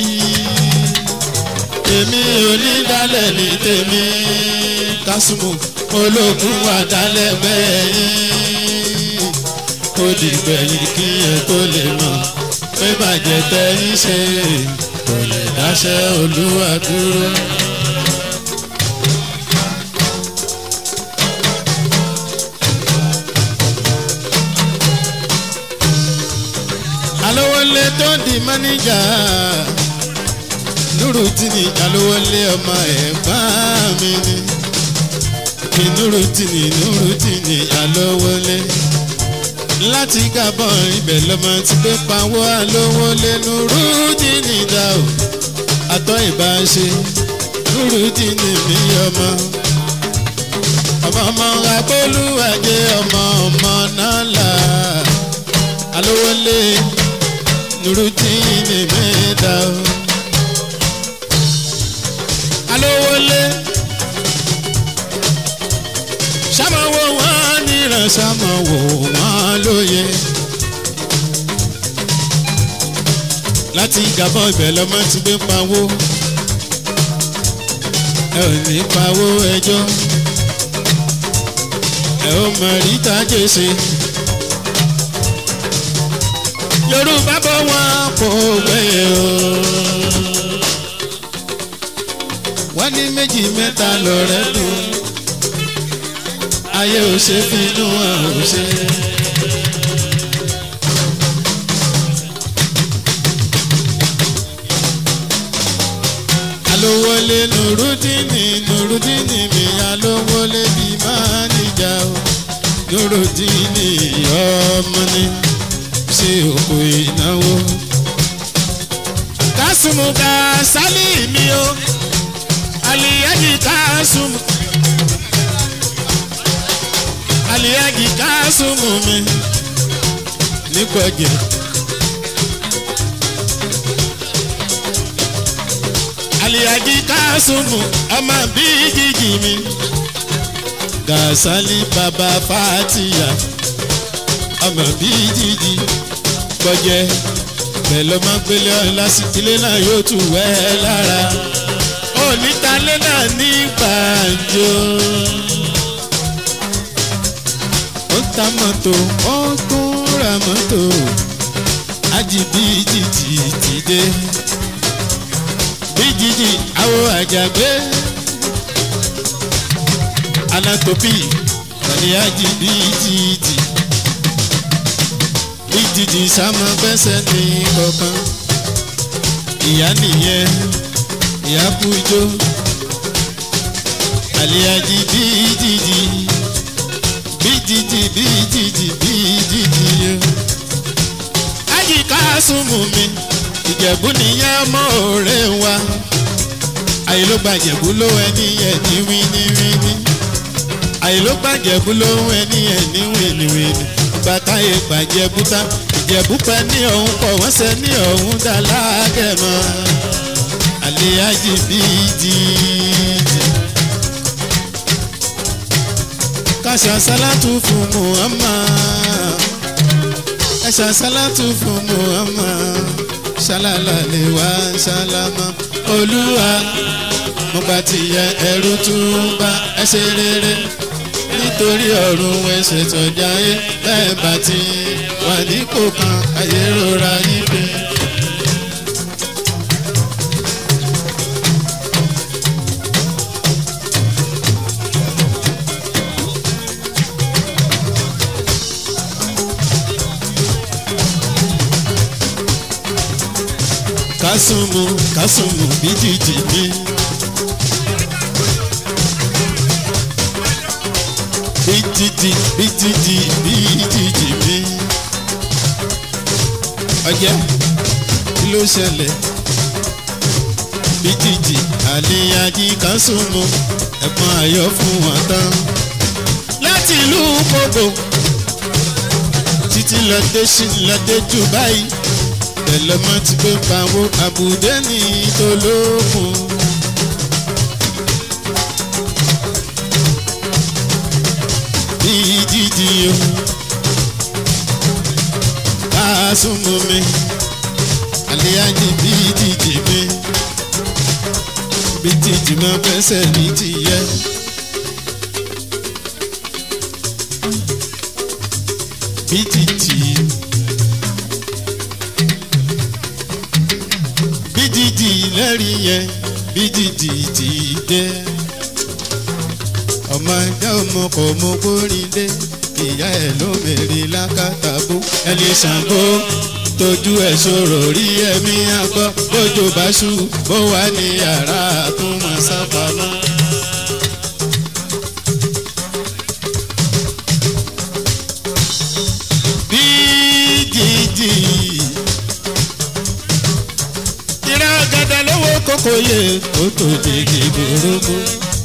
A: èmi ò ní dálẹ̀ ní tèmi kásùmù ológun wà dálẹ̀ bẹ́ẹ̀ yín ó dìgbẹ̀yìn kí ẹ tó lè mọ̀ pé bàjẹ́ tẹ́yìn ṣe kò lè dáṣẹ́ olúwa dúró. alówólé tó di máníjà nurutini alówólé ọmọ ẹ̀gbọ́n mi ni mi nurutini nurutini alówólé láti gabon ibẹ̀ lọ́mọ ti gbé pawọ́ alówólé nurutini dá o àtọ́ ìbáṣe nurutini mi ọmọ ọmọ ọmọ abólúwàjẹ ọmọ ọmọ náà là alówólé nurutini mi dá o alówólé sàmọ̀wò wọn níran sàmọ̀wò wọn lóye láti gàbọ̀ ibẹ̀ lọ́mọ ti gbé pawó ẹ ò ní pawó ẹjọ́ ẹ ò mọ̀ ríta jèsè yorùbá bọ̀ wọ́n kò gbé o wọ́n ní méjì mẹ́ta lọ́rẹ́ dùn ayé ò ṣe bínú wọn ò ṣe. alówólé nùrùdínì nùrùdínì mi alówólé bí máa níjà o nùrùdínì ọmọ ni ṣe òkú ìnáwó. kásùmù ká sálí mi o aliyaji kásùmù aliyaji kásùmù mi nípọ̀jẹ̀. aliyaji kásùmù ọmọ bíi jíjì mi gàṣálí bàbá fàtìyà ọmọ bíi jíjì pọ̀jẹ́ pẹ̀lú ọmọ gbélé ọ̀la sí ilé náà yóò tù wẹ́ lára onítalé náà ní gbàǹjo. ó ta mọ́tò ó tún ra mọ́tò ajibiji ti dé bíjìjì àwọ̀ àjàgbé anatopi tàbí ajibiji ti bíjìjì sámọ bẹ́sẹ̀ ní kọ̀ọ̀kan ìyá nìyẹn ìyá kú ijó àlìyájí bíjìjì bíjìjì bíjìjì bíjìjì yó. ájì káàsùmù mi ìjẹ̀bú nìyẹn ọmọ òré wa àyèlógbàjẹ̀bú ló ẹni yẹn ní wíníwíní àyèlógbàjẹ̀bú ló ẹni yẹn ní wíníwíní gbàtáyé gbàjẹ̀bú tá ìjẹ̀bú pẹ́ ní ọ̀hún pọ̀ wọ́n ṣe ní ọ̀hún dá lágẹ̀mọ́ àlìyájí bíjìjì. kàṣà sálátù fún muhammad kàṣà sálátù fún muhammad ṣálálà lè wá ṣálámà olúwa mo bá ti yẹ ẹrú tún bá ẹ ṣe rere torí ọ̀run ẹsẹ̀ tọ́jà yé bẹ́ẹ̀ bá ti wà nípò kan ayé rọra yí pé. kásùnmù kásùnmù bíjìjì mi. bíjìjì bíjìjì bíjìjì mi. ọjẹ́ kí ló ṣẹlẹ̀? bíjìjì àlìyájí kásùnmù ẹ̀pọ̀n ayọ̀ fún wọn tán. láti ìlú kóbò títí lọ dé sí lọ dé jù báyìí tẹlẹmọ ti gbé pawó àbùdé ní tolókun. bíi dídì o káàsùnmù mi àlẹ́yájí bíi dídì mi bíi dídì mọ fẹsẹ̀ ní tìyẹ. bíi dídì. bídìdì lẹ́rìí yẹn bídìdì ti dé. ọmọ ẹja ọmọ kò mọ kórìn dé ìyá ẹ ló mèrè lákàtàbó ẹni ṣàǹgó tójú ẹ ṣòro rí ẹmí àgbọ bójú bá ṣú bó wà ní yàrá àtúmọ̀ sápamọ́. bídìdì ìrà gàdà lọ́wọ́ kókó yẹ kó tó dègè gbòòrò.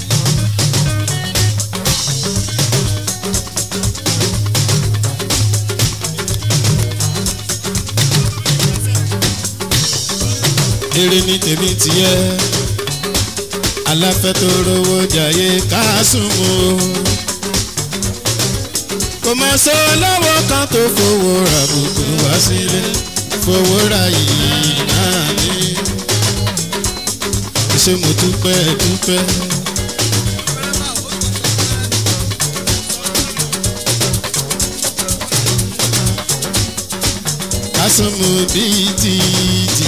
A: eré ní tèmi tiẹ́ aláfẹ́ tó rówó jàyé káàsùnmù kò mọ̀ sọ lọ́wọ́ kan tó fowó ra bùkún wá sílé fowó ra yìí náà ní ṣé mo dúpẹ́ dúpẹ́. kásùnmù bíi tìtì.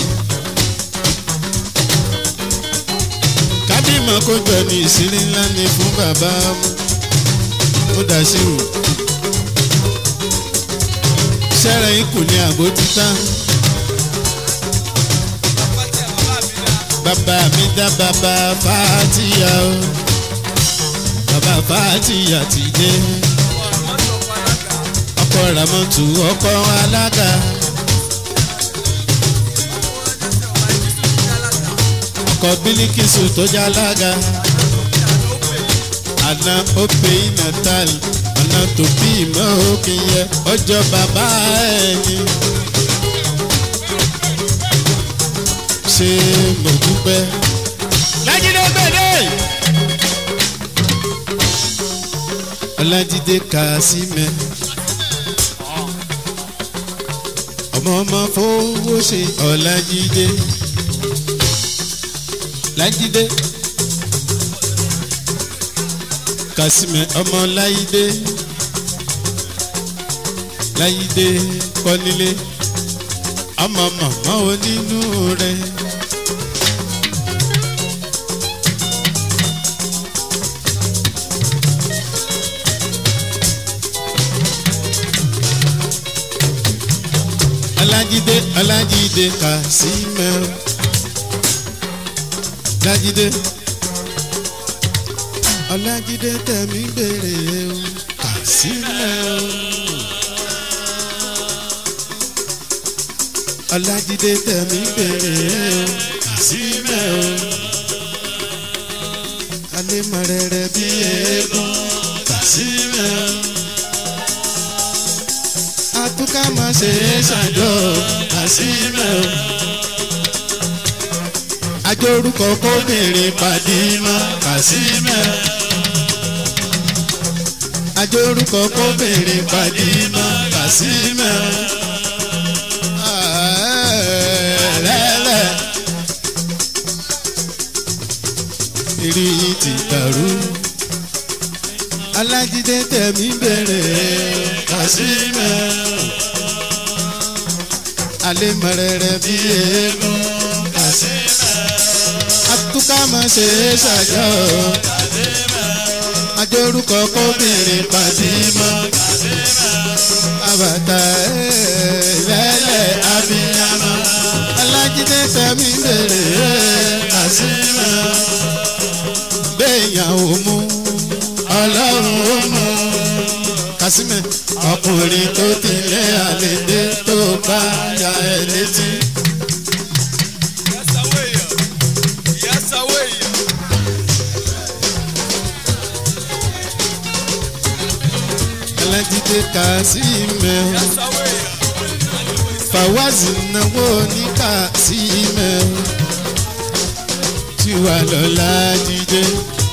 A: kádìmọ̀ kó jọ ní ìṣírí ńlá ni fún bàbá Mudasiru. sẹ́rẹ̀ ikù ní àgbo títà. bàbá mi dá bàbá fàtíyà o bàbá fàtíyà ti dé ọkọ ramọtù ọkọ alága ọkọ bílíkìsù tó jẹ alága àná òpè natal àná tó bí ìmọ̀ òkè yẹ ọjọ́ bàbá ẹni. ṣe mo dúpẹ́. lájídé gbèdé. ọlájídé kàásímẹ. ọmọ ọmọ fowó ṣe ọlájídé. lájídé. kàásímẹ ọmọ láyídé. láyídé kọ́nílé ọmọ màmá onínú rẹ. Ọlájídé Ọlájídé Kàsímẹ́ o. Ọlájídé Ọlájídé tẹ̀mí bèrè o Kàsímẹ́ o. Ọlájídé tẹ̀mí bèrè o Kàsímẹ́ o. Alẹ́ mọ̀ rẹ̀rẹ̀ bí eégún Kàsímẹ́ o àtúkà má ṣe é ṣàjọ àṣìmẹ́ o. àjọ orúkọ kóbìnrin pàdé mọ́ kàṣímẹ́ o. àjọ orúkọ kóbìnrin pàdé mọ́ kàṣímẹ́ o. lẹ́lẹ̀ ìrì ti dàrú alájídé tẹ̀mí bèrè kàṣímẹ́ alẹ́ mọ̀rẹ̀rẹ̀ bí eégún kàṣímẹ́ atúkà mọ̀ ṣe é ṣàjọ ajórúkọ kóbìnrin pàdímọ́ àbàtà ẹ̀ẹ́dẹ́lẹ̀ abiyamọ alájídé tẹ̀mí bèrè kàṣímẹ́ béèyàn ò mú ọlọ́run ó mú kásímẹ̀ ọkùnrin tó tilẹ̀ àlejò tó bá ya ẹ létí. alájídé kásímẹ̀ fàwázì náwó ní kásímẹ̀ tí wà lọ́la jíjẹ́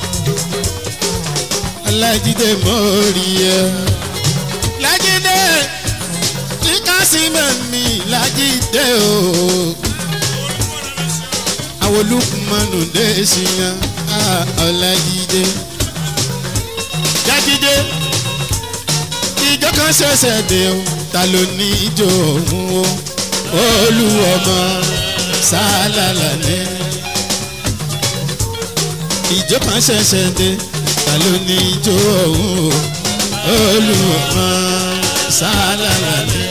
A: alájídé mọ́rí ẹ. lájídé tí kásímẹ̀ mi lájídé o. àwọn olùkùnmọ́nù dé ṣìyàn ọlájídé. jájídé ìjọ kan ṣẹ̀ṣẹ̀ dé o ta ló ní ijó òun o olúwọmọ sálálà ní. ìjọ kan ṣẹ̀ṣẹ̀ dé ta ló ní ijó òun o olùwọ̀mọ sálàlà ni.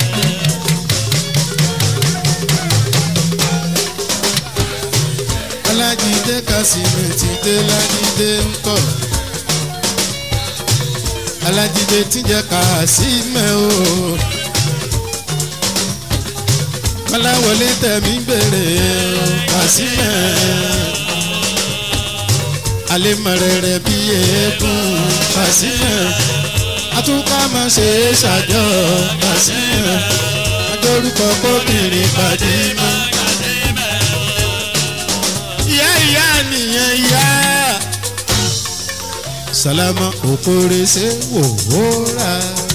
A: alájídé kásìmì ti dé lájídé ń kọ̀ alájídé tí jẹ́ kásìmẹ̀ o kọ́láwọlé tẹ̀mí bèrè kásìmẹ̀ alémọ̀rẹ̀rẹ̀ bí eégún kásímẹ̀ atúkà máa ṣe é ṣàjọ kásímẹ̀ adórúkọ kóbìnrin pàdé mọ́. ìyá ìyá nìyẹn ìyá. sálámà òkúre ṣe wò ó rà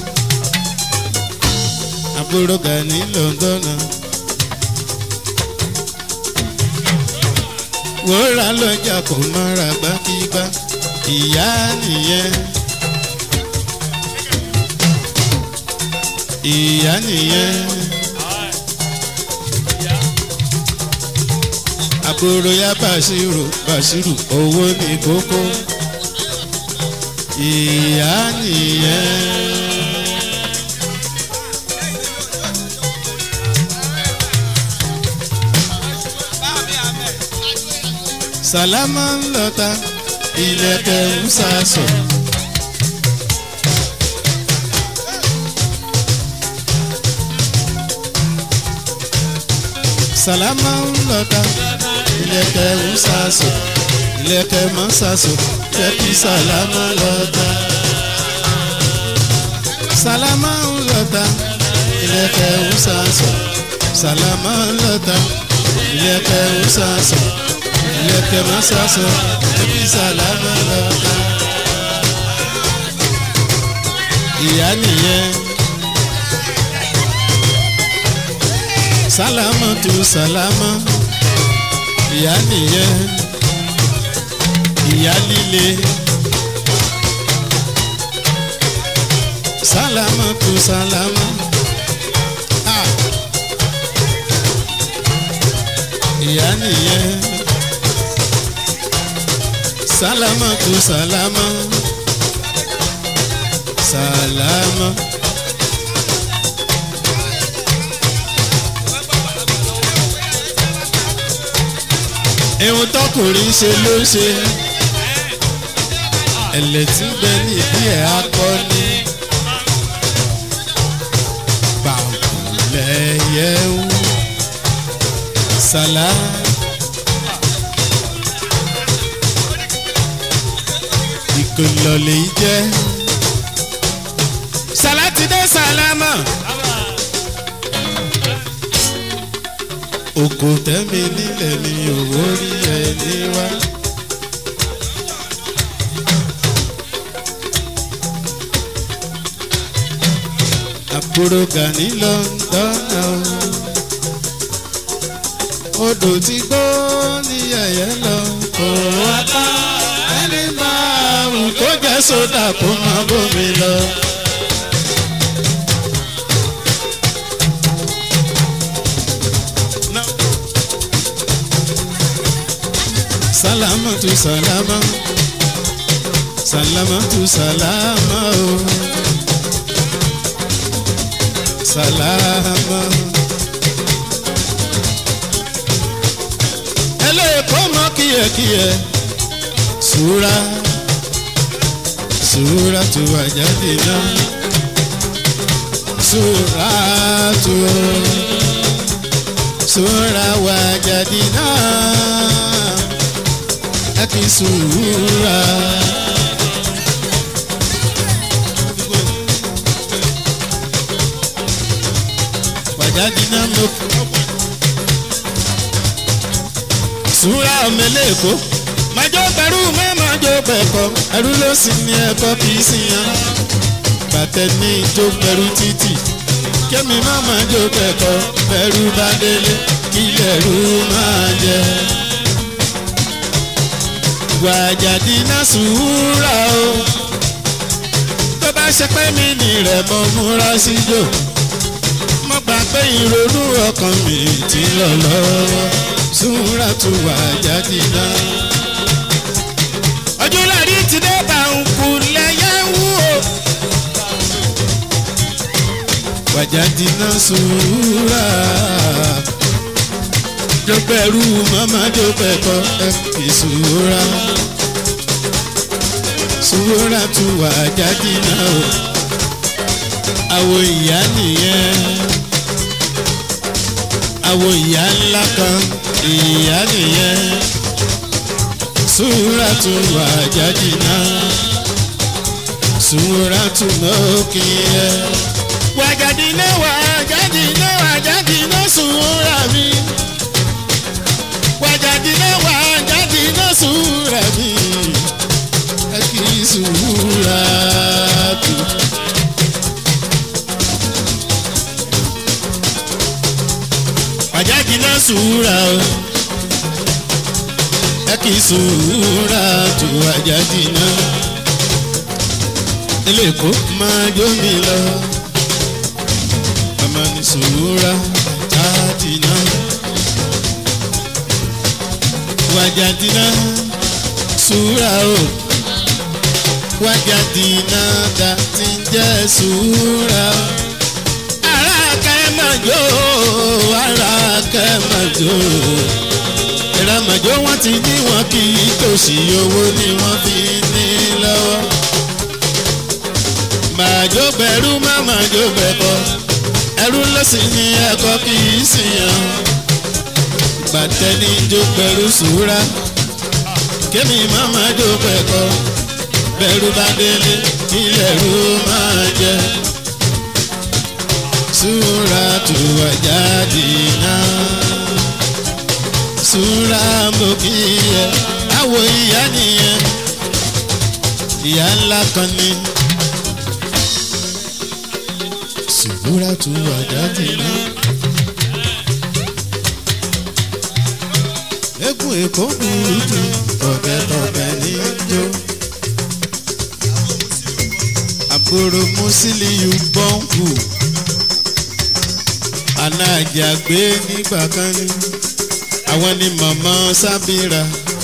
A: àbúrò gani lọ́ndọ̀nà. wòórà lọ́jà kò mọ́ra gbákígbá ìyá nìyẹn. ìyá nìyẹn. àbúrò ya bàṣírù bàṣírù owó ní kókó. ìyá nìyẹn. sàlámà ń lọta ilẹ̀kẹ̀ ń sàṣọ. sàlámà ń lọta ilẹ̀kẹ̀ ń sàṣọ. ilẹ̀kẹ̀ mọ́ sàṣọ jẹ́ kí sàlámà lọta. sàlámà ń lọta ilẹ̀kẹ̀ ń sàṣọ. sàlámà ń lọta ilẹ̀kẹ̀ ń sàṣọ ilẹ̀kẹ̀ máa sàṣọ ẹbí sàlámà lọ́ta. ìyá nìyẹn sálámà tó sálámà ìyá nìyẹn ìyá líle sálámà tó sálámà. Ah. ìyá nìyẹn sálámà tó sálámà sálámà. ihun tọkùnrin ṣe ló ṣe ẹlẹ́tí bẹ nídìí ẹ̀ akọni bàbùlẹ̀yẹ̀wò sálámà. ìkòlò lè jẹ́. sàlátìdé sàlámà. òkò tẹ́mi nílẹ̀ ni òwò rí ẹni wá. àbúrò gani lọ́ńdọ́nà o odò tí gbó ní yẹ̀yẹ́ lọ kò wá tán ẹni máa rùn kó jẹ fẹ́ sódà kó má bómi lọ. Salama tu salama, salama tu salama o, salama. Ẹlẹ́ẹ̀kọ́ mọ kíyẹ̀kíyẹ̀, sùúrà, sùúrà tu àjáde náà, sùúrà tu, sùúrà wàjáde náà ẹ kì í sùúrà. Wàjáde náà ló kù. Sùúrà ọ̀mẹ́lẹ̀ èkó. Màjọ pẹ̀lú mẹ́màjọ pẹ̀kọ́. Ẹrú ló sì ní ẹ̀kọ́ kì í sì yan. Bàtẹ́ ní ìjó pẹ̀lú títì. Kémi má máa jó pẹ̀kọ́. Pẹ̀lú bá délé. Kílẹ̀ rú máa jẹ wàjàdí náà sùúrà o tó bá ṣe pé mi nì rẹ̀ mo múra síjò mo gbà pé ìrònú ọkàn mi ti lọ lọ́wọ́ sùúrà tó wàjàdí náà. ọjọ́ lárí ti dé bá ń kú lẹ́yẹ wú o. wàjàdí náà sùúrà jó pẹ̀lú màmá jó pẹ̀kọ́ ẹ fi sùúrà sùúrà tún wà jáde náà o àwo ìyá nìyẹn àwo ìyá ńlá kan ìyá nìyẹn sùúrà tún wà jáde náà sùúrà tún lókè yẹ wàjáde náà wàjáde náà wàjáde náà sùúrà mi wàjàdínà wàjàdínà sùúrà mi ẹ kì í sùúrà tù. wàjàdínà sùúrà o ẹ kì í sùúrà tù wàjàdínà. ilé èkó máa jó mi lọ ọmọ ní sùúrà tàdínà wajadina sùúrà o wajadina da ti ń jẹ́ sùúrà o. ara kẹ́màjò ara kẹ́màjò ìràmàjò wọn ti ní wọn kì í tòṣì owó ni wọ́n fi ní lọ́wọ́. màjò bẹ̀rù má màjò bẹ̀bọ̀ ẹrú ló sì ní ẹ̀kọ́ kì í sì yàn gbàtẹ́ni jó pẹ̀lú sùúrà kémi máma jó pẹ̀kọ́ bẹ̀rù bá délé ilẹ̀ rú máa jẹ. Sùúrà tù wá jáde náà sùúrà mo kì í yẹ àwọ̀ ìyá nìyẹn ìyá ńlá kan ni. Sùúrà tù wá jáde náà. egun èkó burú jù tọ̀bẹ̀tọ̀bẹ̀ ní jó. àbúrò Musiliu bọ́ǹkù alájàgbé nígbà kan ní àwọn ni màmá sábìrà.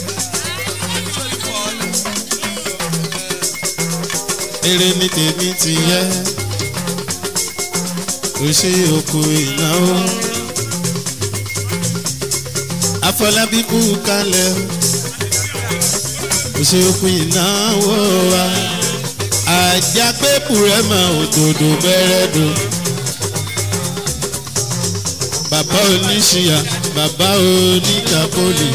A: eré ní tèmi ti yẹ òṣè òkú ìnáwó afọlábí kú kalẹ̀ o ṣe òpin ìnáwó wa àjàgbébù rẹ̀ mọ òdòdó bẹ̀rẹ̀ dò bàbá oníṣìyà bàbá oníkàpọ̀lì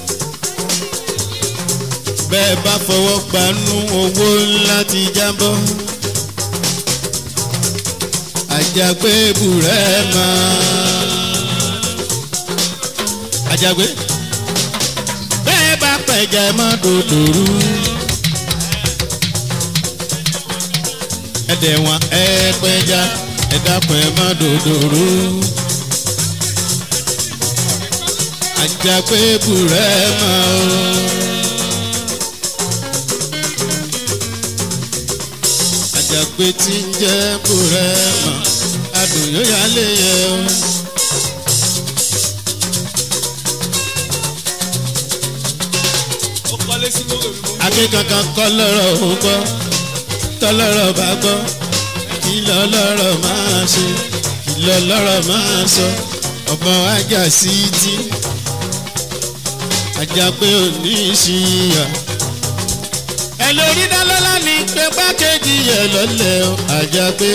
A: bẹ́ẹ̀ bá fọwọ́ gbanú owó ńlá ti jábọ́ àjàgbébù rẹ̀ máa àjàgbé bẹ́ẹ̀ bá pẹ̀jẹ̀ mọ́ dòdòrú. ẹ̀dẹ̀ wọn ẹ pẹja ẹ dákun ẹ mọ́ dòdòrú. àjàgbé bùrẹ́ mọ́ o. àjàgbé tí ń jẹ́ búrẹ́mà adùn yóò yá lé yẹ o.
B: ó kọ́lé sí gbogbo mi.
A: akíkankan kọ́ lọ́rọ̀ ó gbọ́ tọ́lọ́rọ̀ bá gbọ́ kí lọ́lọ́rọ̀ máa ṣe kí lọ́lọ́rọ̀ máa sọ ọmọ ajá sí tí àjàgbé òní ìṣìyà. ẹ lórí dálọ́lá ní pé pákéjì yẹ lọ́lẹ̀ o àjàgbé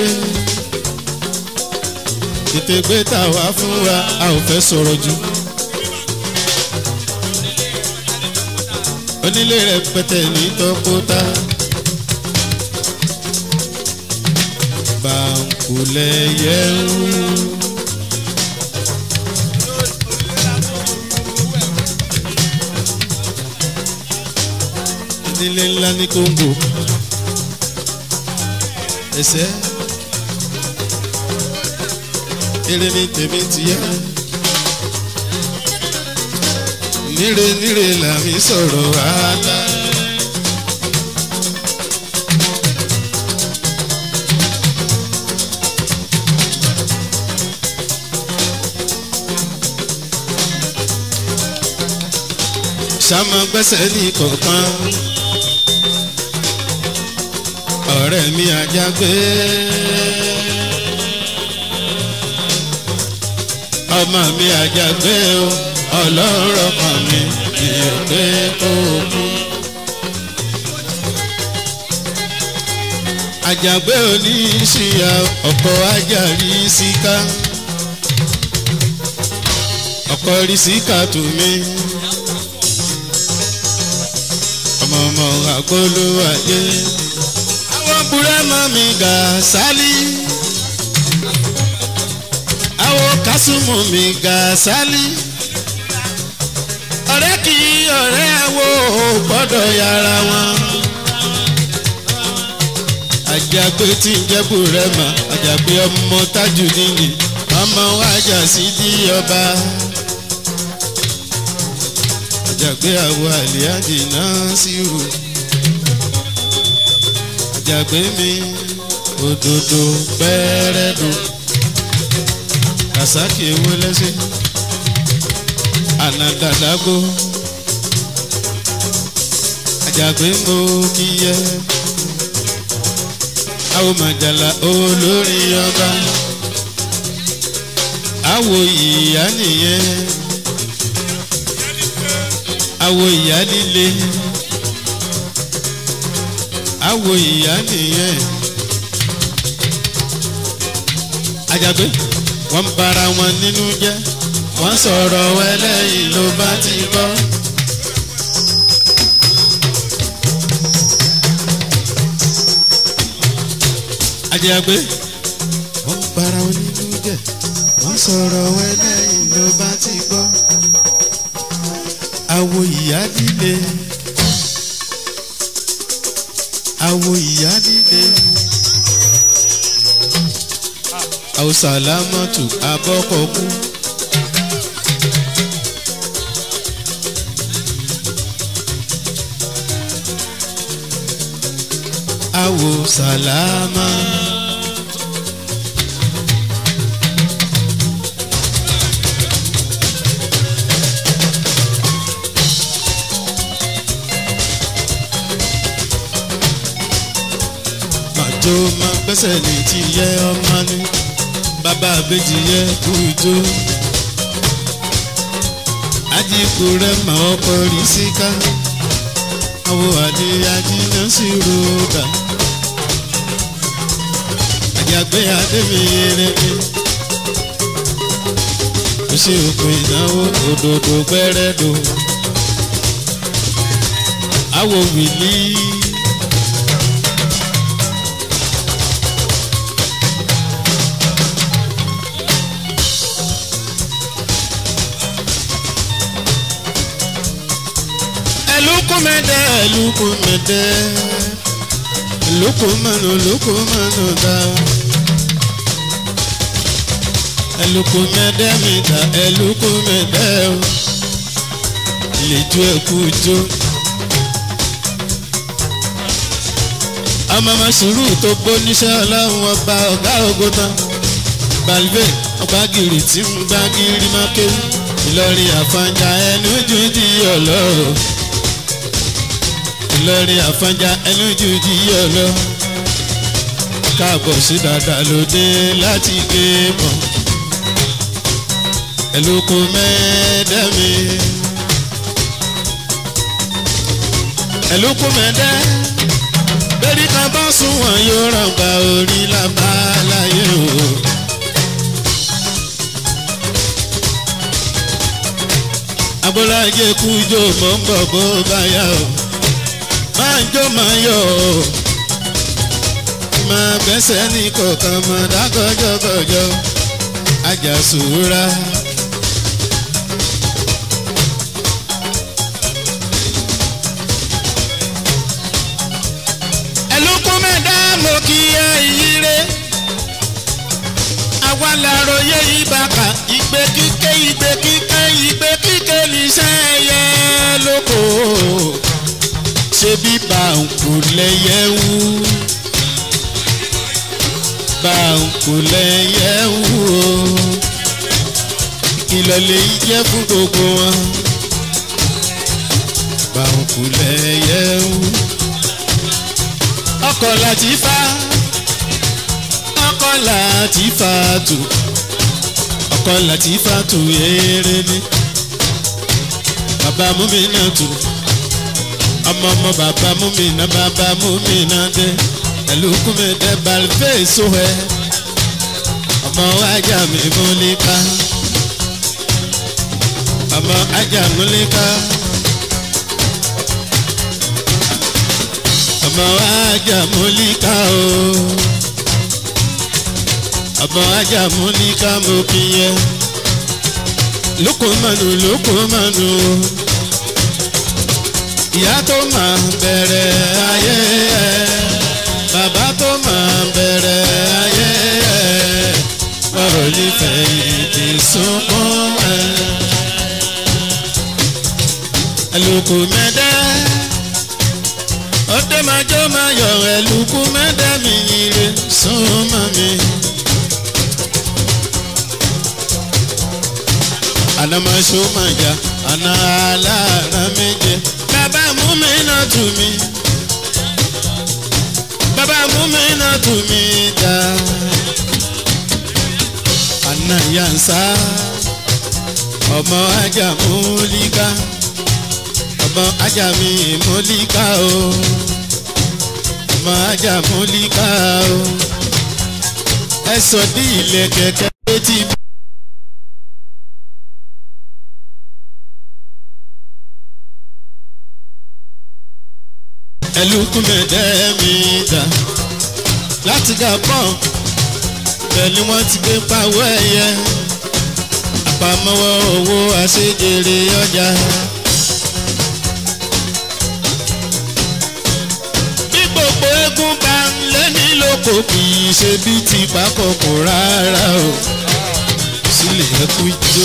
A: tètè gbé tàwa fún wa a ò fẹ́ sọ̀rọ̀ jù. onílé rẹpẹtẹ ní tọkọta. bàǹkùlẹ̀ yẹ̀wò. onílé ńlá ní kóńgò. ẹsẹ̀ eré ní tèmi tìyẹ́ níre níre làmí sọ̀rọ̀ wàhálà. sàmọ gbẹ́sẹ̀ ní kọ̀ọ̀kan ọ̀rẹ́ mi àjàgbé ọmọ mi àjàgbé o ọlọ́rọ̀ kan mi mi ò pé kó kú. àjàgbé oníṣìyà ọkọ̀ ajárí síká ọkọ̀ rí síká tù mí. ọmọ ọmọ àgbólúwàjẹ àwọn búrẹ́mọ̀ mi gà sálí àwọn kásùmù mi gà sálí ọ̀rẹ́ kì í ọ̀rẹ́ wo gbọ́dọ̀ yára wọn. àjàgbé tí ń jẹ́ búrẹ́mà àjàgbé ọmọ tájù nìyí ọmọ wájà sí di ọba. àjàgbé àwọ̀ àlíájì náà sí rò. àjàgbé mi òdòdó pẹ́rẹ́dùn kàsákì ewé lẹ́sìn anadadago àjàgbé mo kíyẹ àwọn màjàlá olórí ọba àwọ ìyá nìyẹn àwọ ìyá líle àwọ ìyá nìyẹn àjàgbé wọn bára wọn nínú jẹ́ wọ́n sọ̀rọ̀ ẹlẹ́yìn ló bá ti gbọ́. àjẹgbé wọ́n bára wọn nínú jẹ́ wọ́n sọ̀rọ̀ ẹlẹ́yìn ló bá ti gbọ́. àwo ìyá líle àwo ìyá líle àwòsàlámọ́tò abọ́kọ̀kú. awo salama. màjò máa gbẹ́sẹ̀ ní ti yẹ ọmọ ní bàbá àbèjì yẹ kú ijó. ajíkù rẹ̀ máa ọkọ̀ rí síká àwọn àdéhàjì náà sì ròdà àjàgbé adémiyèrèmí kò sí òpin ìnáwó òdòdó gbẹrẹdò àwọ wìlí. ẹlùkùmẹdẹ ẹlùkùmẹdẹ ẹlùkùmẹnu ẹlùkùmẹnu dá ẹlùkùmẹdẹ mi dá ẹlùkùmẹdẹ o lẹ́jọ́ ẹ̀kú jó ọmọ ọmọ sùúrù tó gbóníṣẹ́ ọlọ́run ọba ọ̀gá ògo tán balve ọgbàgìrì tí ń gbàgìrì máa kéwù ìlọrin àfọ̀njá ẹnu jù di ọlọ́run ìlọrin àfọ̀njá ẹnu jù di ọlọ́run káàbọ̀ sí dáadáa lóde láti gbé mọ́ ẹlòkù mẹ́ẹ̀ẹ́dẹ́mi ẹlòkù mẹ́ẹ̀ẹ́dẹ́ bẹ́ẹ̀ni kan bá sún wọn yóò ràn gba orí lábàláyé o. abọ́lájẹ kú jó mọ́ ń bọ̀ bó bá yá o máa ń jó máa yọ o máa bẹ́sẹ̀ ní kọ̀ọ̀kan mọ̀ dákọ̀jọ́kọ̀jọ́ ajásùúra. ẹlòkùn mẹ́ta mo kí ẹ ìyíre àwa làròyé ìbàkà ìgbé kíké ìgbé kíké ìgbé kíké níṣẹ́ ẹyẹ lóko ṣé bí bàǹkù lẹ́yẹ wú bàǹkù lẹ́yẹ wú o ìkìlọ̀ lè jẹ́ fún gbogbo wọn bàǹkù lẹ́yẹ wú ọkọ̀ láti fa ọkọ̀ láti fa tù ọkọ̀ láti fa tù eré ni bàbá mú mi náà tù ọmọ ọmọ bàbá mú mi náà bàbá mú mi náà dé ẹlòkùn mi dé balùwẹ̀ èso ẹ ọmọ ajá mi mú ní ká ọmọ ajá mú ní ká. ọmọ ajá múlíkà o ọmọ ajá múlíkà mo kí yẹ lókòmánu lókòmánu o ìyá tó máa bẹ̀rẹ̀ ayé ẹ bàbá tó máa bẹ̀rẹ̀ ayé ẹ ọ̀rọ̀ nífẹ̀ẹ́ ìdí sunkún ẹ ẹlòkù mẹ́dẹ́ ọdẹ máa jọ máa yọ ẹlùkù mẹ́dẹ́mì ire súnmọ́ mi. àná máa ṣó máa jà àná aláàrá méje bàbá mú mi náà tù mí bàbá mú mi náà tù mí jà àná yànsá ọmọ ajá múlíkà ọmọ ajá mi múlíkà o ọmọ ajá múlíkà o ẹ sọ ní ilẹ̀ kẹ̀kẹ́ létí. ẹlùkùnmẹ̀dẹ́ mi dà láti Gabon bẹ́ẹ̀ ni wọ́n ti gbé pawọ́ ẹ̀yẹ àpamọ́wọ́ owó àṣejèrè ọjà. gbogbo eégún bá ń lé ní lóko kì í ṣe bí ti pákọ̀kọ̀ rárá o sílẹ̀ ẹkú jó.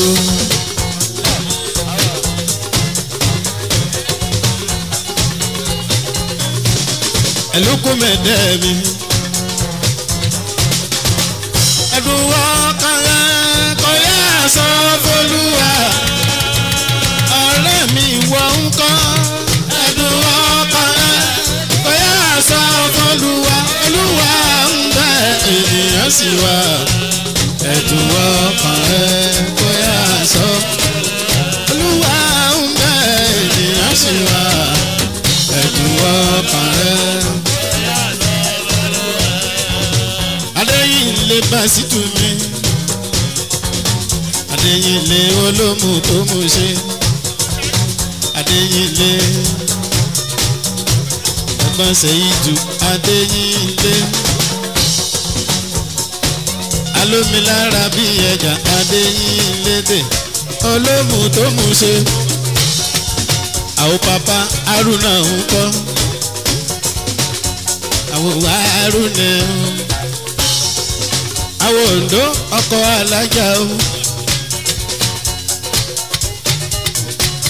A: ẹlòkó mẹ́tẹ́ mi. ẹ̀dùn ọkàn rẹ̀ kò yá sọ fọlúwa ọ̀rẹ́ mi wọ̀ ń kọ́ ẹ̀dùn ọkàn rẹ̀ kò yá sọ fọlúwa olúwa ń bẹ ènìyàn sì wà ẹ̀dùn ọkàn rẹ̀ kò yá sọ olúwa ń bẹ ènìyàn sì wà ẹ̀dùn ọkàn rẹ̀. adéyìnlé básítù mi adéyìnlé olómù tó mú ṣe adéyìnlé ẹ̀gbọ́n ṣèyídù adéyìnlé alómilára bí ẹja adéyìnlé dè olómù tó mú ṣe àwọn papa arúnà ń kọ́ àwọn wà arúnà ń àwọn òǹdó ọkọ̀ alájà o.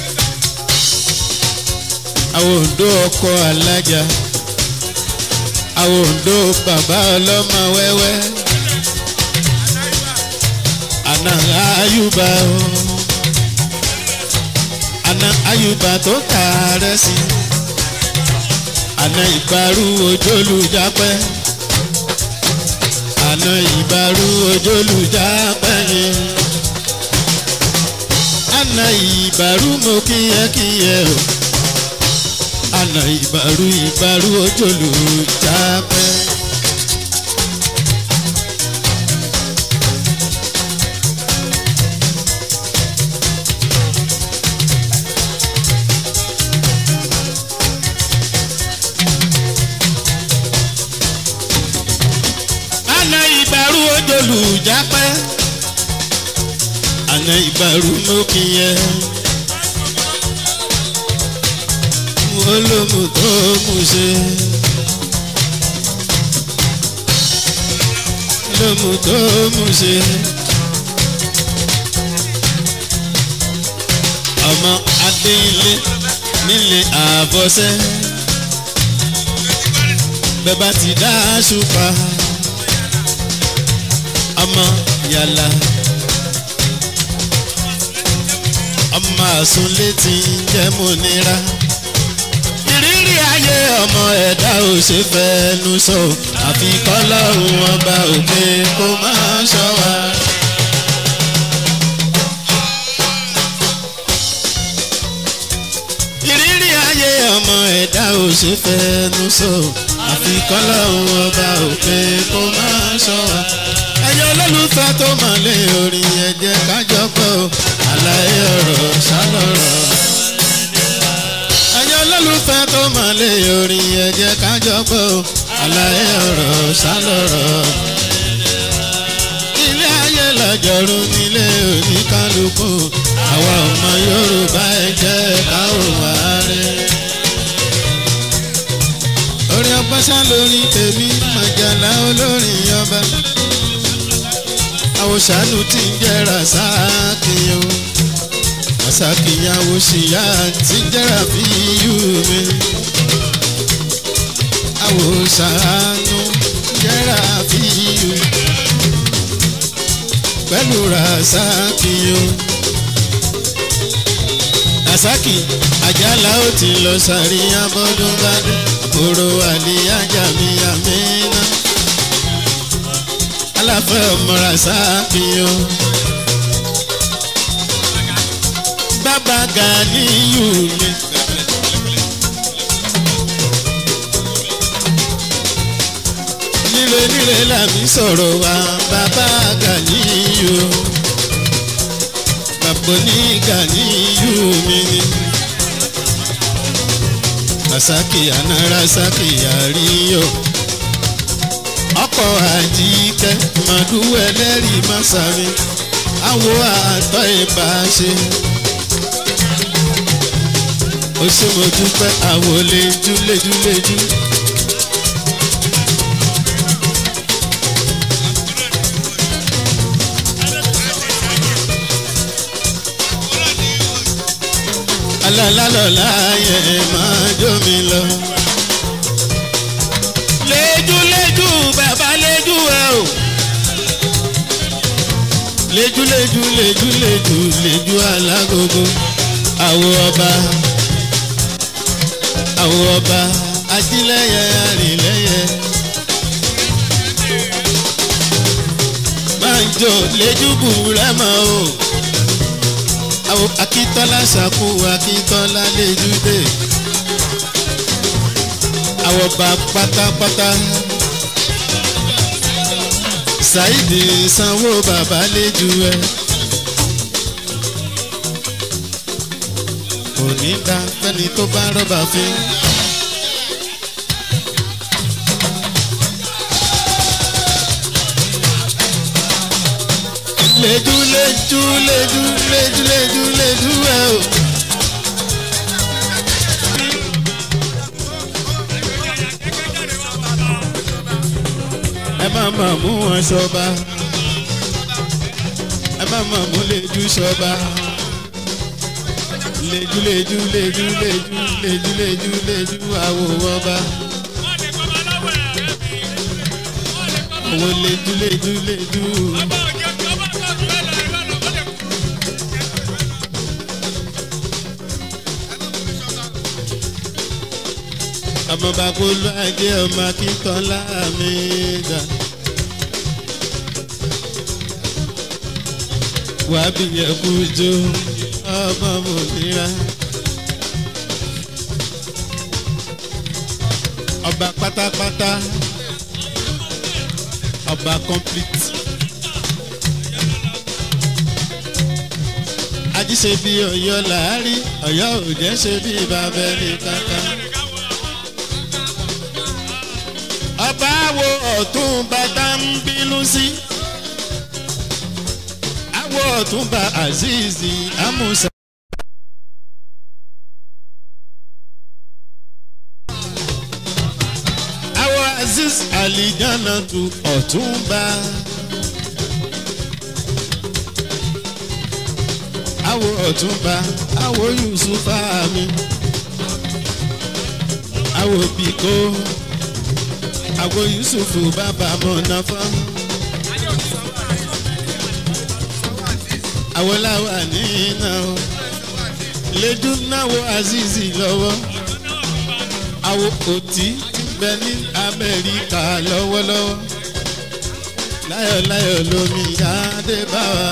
A: àwọn òǹdó ọkọ̀ alájà. àwọn òǹdó bàbá ọlọ́mọ wẹ́wẹ́ àná ayúbà o àná ayúbà tó kàárẹ̀ sí àná ìbárú ojúlùjápẹ́ àná ìbárú ojúlùjápẹ́ ni àná ìbárú mo kíyẹ́kíyẹ́ o àná ìbárú ìbárú ojúlùjápẹ́. àná ìbárú ojúlùjápẹ́ àná ìbárú mo kíyẹ́. olómù tó mú ṣe. olómù tó mú ṣe. ọmọ adéilé nílé àbọ̀sẹ́. bẹ́bá ti dá ṣùpá. ọmọ yàlá. ọmọ àsúnlé ti ń jẹ́ mọ́nira ìrírí ayé ọmọ ẹ̀dá ò ṣe fẹ́nu sọ àfi kọ́lọ́run ọba òkè kó máa ṣọ́ wa. ìrírí ayé ọmọ ẹ̀dá ò ṣe fẹ́nu sọ àfi kọ́lọ́run ọba òkè kó máa ṣọ́ wa. ẹyọ olólùfẹ́ tó mọ̀ lé orin ẹ̀jẹ̀ kájọ pọ̀ àlàyé ọ̀rọ̀ ṣálọ̀rọ̀ ẹ̀yin olólùfẹ́ tó mọ̀ lé orin ẹ̀jẹ̀ kájọ gbọ́ àlàyé ọ̀rọ̀ sálọ̀rọ̀. ilé ayé lọ́jọ́rú nílé oníkálukú àwa ọmọ yorùbá ẹ jẹ́ káwọn wá rẹ̀. orin ọba ṣá lórí tèmi màjàlá olórin ọba àwòṣàlù tí ń jẹ́ra sáàkì o àṣàkìyàwó ṣìyà tí jẹ́ra fi yú mi. àwòṣàánú jẹ́ra fi yú. pẹ̀lú ràṣàkìyò. ràṣàkì àjàlá ó ti lọ sàrí abọ́dún bá dé. àbúrò àlìyájà mi àmínà. aláfẹ́ ọmọ ràṣàkìyò. bàbá Ganiyu mi. nílé nílé làmí sọ̀rọ̀ wa bàbá Ganiyu. bàbá ní Ganiyu mi ni. rasaki àná rasaki àríyọ. ọkọ̀ àjíkẹ́ màdú ẹlẹ́rìí màsàmì. àwo àtọ́ ìbá ṣe ó ṣe mo dúpẹ́ àwọ̀ lejú lejú lejú. alálàlọ́lá yẹn máa jó mi lọ. lejú lejú bàbá lejú ẹ o. lejú lejú lejú lejú lejú alágogo àwọ̀ ọba àwọn ọba ajílẹ̀yẹ arìnlẹ̀yẹ. Banjo lejúbù rẹ́mọ̀ o. Àwọn Akíntọ́lá ṣàkú Akíntọ́lá lejúdé. Àwọn ọba pátápátá. Ṣáìdì sanwó bàbá léjú ẹ. Òní dá fẹ́ni tó bá rọ́bà fín. leju leju leju leju leju leju ẹ o. ẹ má má mú wọn ṣọba ẹ má má mú leju ṣọba leju leju leju leju leju leju leju àwò ọba. àwọn lédúlédúlédú. ọmọ bakolo ajé ọmọ akíntọ́lá mi dà. wàá bìyẹn kú jó ọmọ mòmíra. ọba pátápátá ọba complete. ajíṣe bí ọ̀yọ́ làárí ọ̀yọ́ ò jẹ́ ṣe bí bàbẹ́lì kankan. ọba wo ọ̀tún bàtà ń bínú sí. àwọ̀ ọ̀tún bá azeez amusa. àwọ̀ azeez alijana tu ọ̀tún bá. àwọ̀ ọ̀tún bá àwọ̀ yusufa mi. àwọ̀ bìkó àwọ̀ yusufu bàbá mọ̀nàfọ́. àwọ̀ làwà ní iná o lẹ́dú náwó azizi lọ́wọ́ àwọ̀ òtí bẹ ní amẹ́ríkà lọ́wọ́lọ́wọ́ láyọ̀láyọ̀ lómi yáadé bá wa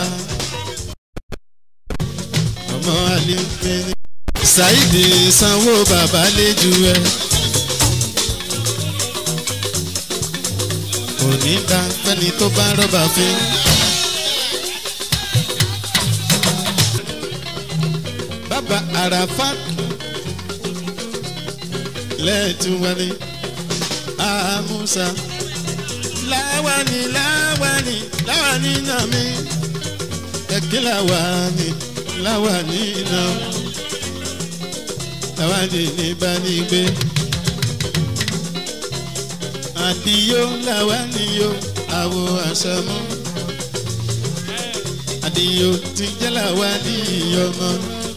A: ọmọ alẹ́ ṣáìdì sanwó bàbá lẹ́jú ẹ. òní dá fẹ́ni tó bá rọ́bà fín. bàbá arafat lẹ́ẹ̀túwani amusa láwani láwani láwani náà mi ẹ̀kí láwani láwani náà láwani ní bá ní gbé àdìyó láwani yó àwọ àṣàmú àdìyó ti jẹ́ láwani yọmọ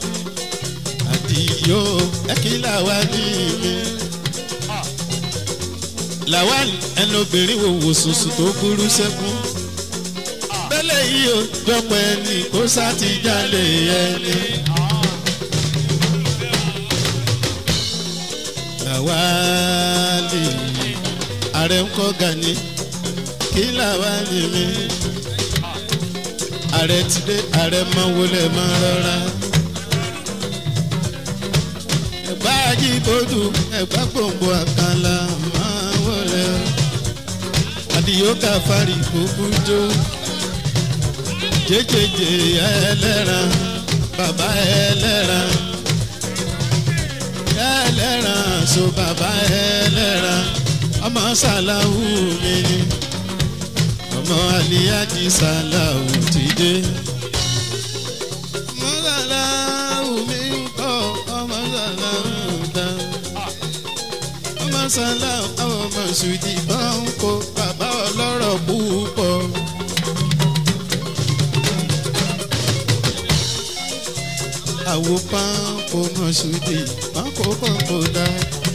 A: àdìyó ẹ̀kí láwani mi làwọn ẹni obìnrin wo wò sùsù tó burú sẹ́kún bẹ́lẹ̀ yìí ó jọpọ̀ ẹni kó sáti jalè ẹni. làwálì ààrẹ ń kọ́ gani kí làwálì mi ààrẹ ti dé ààrẹ máa wọlé máa rọra. ẹ̀gbá ajíbodù ẹ̀gbá gbòǹgbò àkàlà máa wọlé àdìyó káfárì kúkú jó jẹjẹjẹ ẹlẹ́ran bàbá ẹlẹ́ran ẹlẹ́ran so bàbá ẹlẹ́ran ọmọ sàláwù mi ni ọmọ àlíyájí sàláwù ti dé. ọmọ sàláwù mi ń kọ́ ọmọ sàláwù dá ọmọ sàláwù àwọn ọmọ sùdì bá ń kó bàbá ọlọ́rọ̀ púpọ̀. àwo pàǹkó mọ̀ṣúdì pàǹkó pàǹkó dá.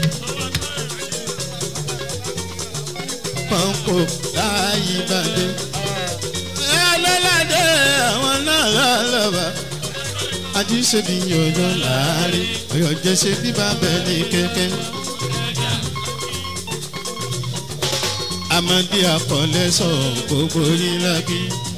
A: pàǹkó láàyè bàdé. ẹlẹ́lẹ́dẹ́ àwọn náà lọ́lọ́ba. àdìsẹ́bí yọ̀yọ̀ láàrin ọ̀yọ̀ jẹ́sẹ̀ bí bàbá ní kẹ́kẹ́. amadi akọ̀lẹ́sọ̀ gbogbo yín lábí.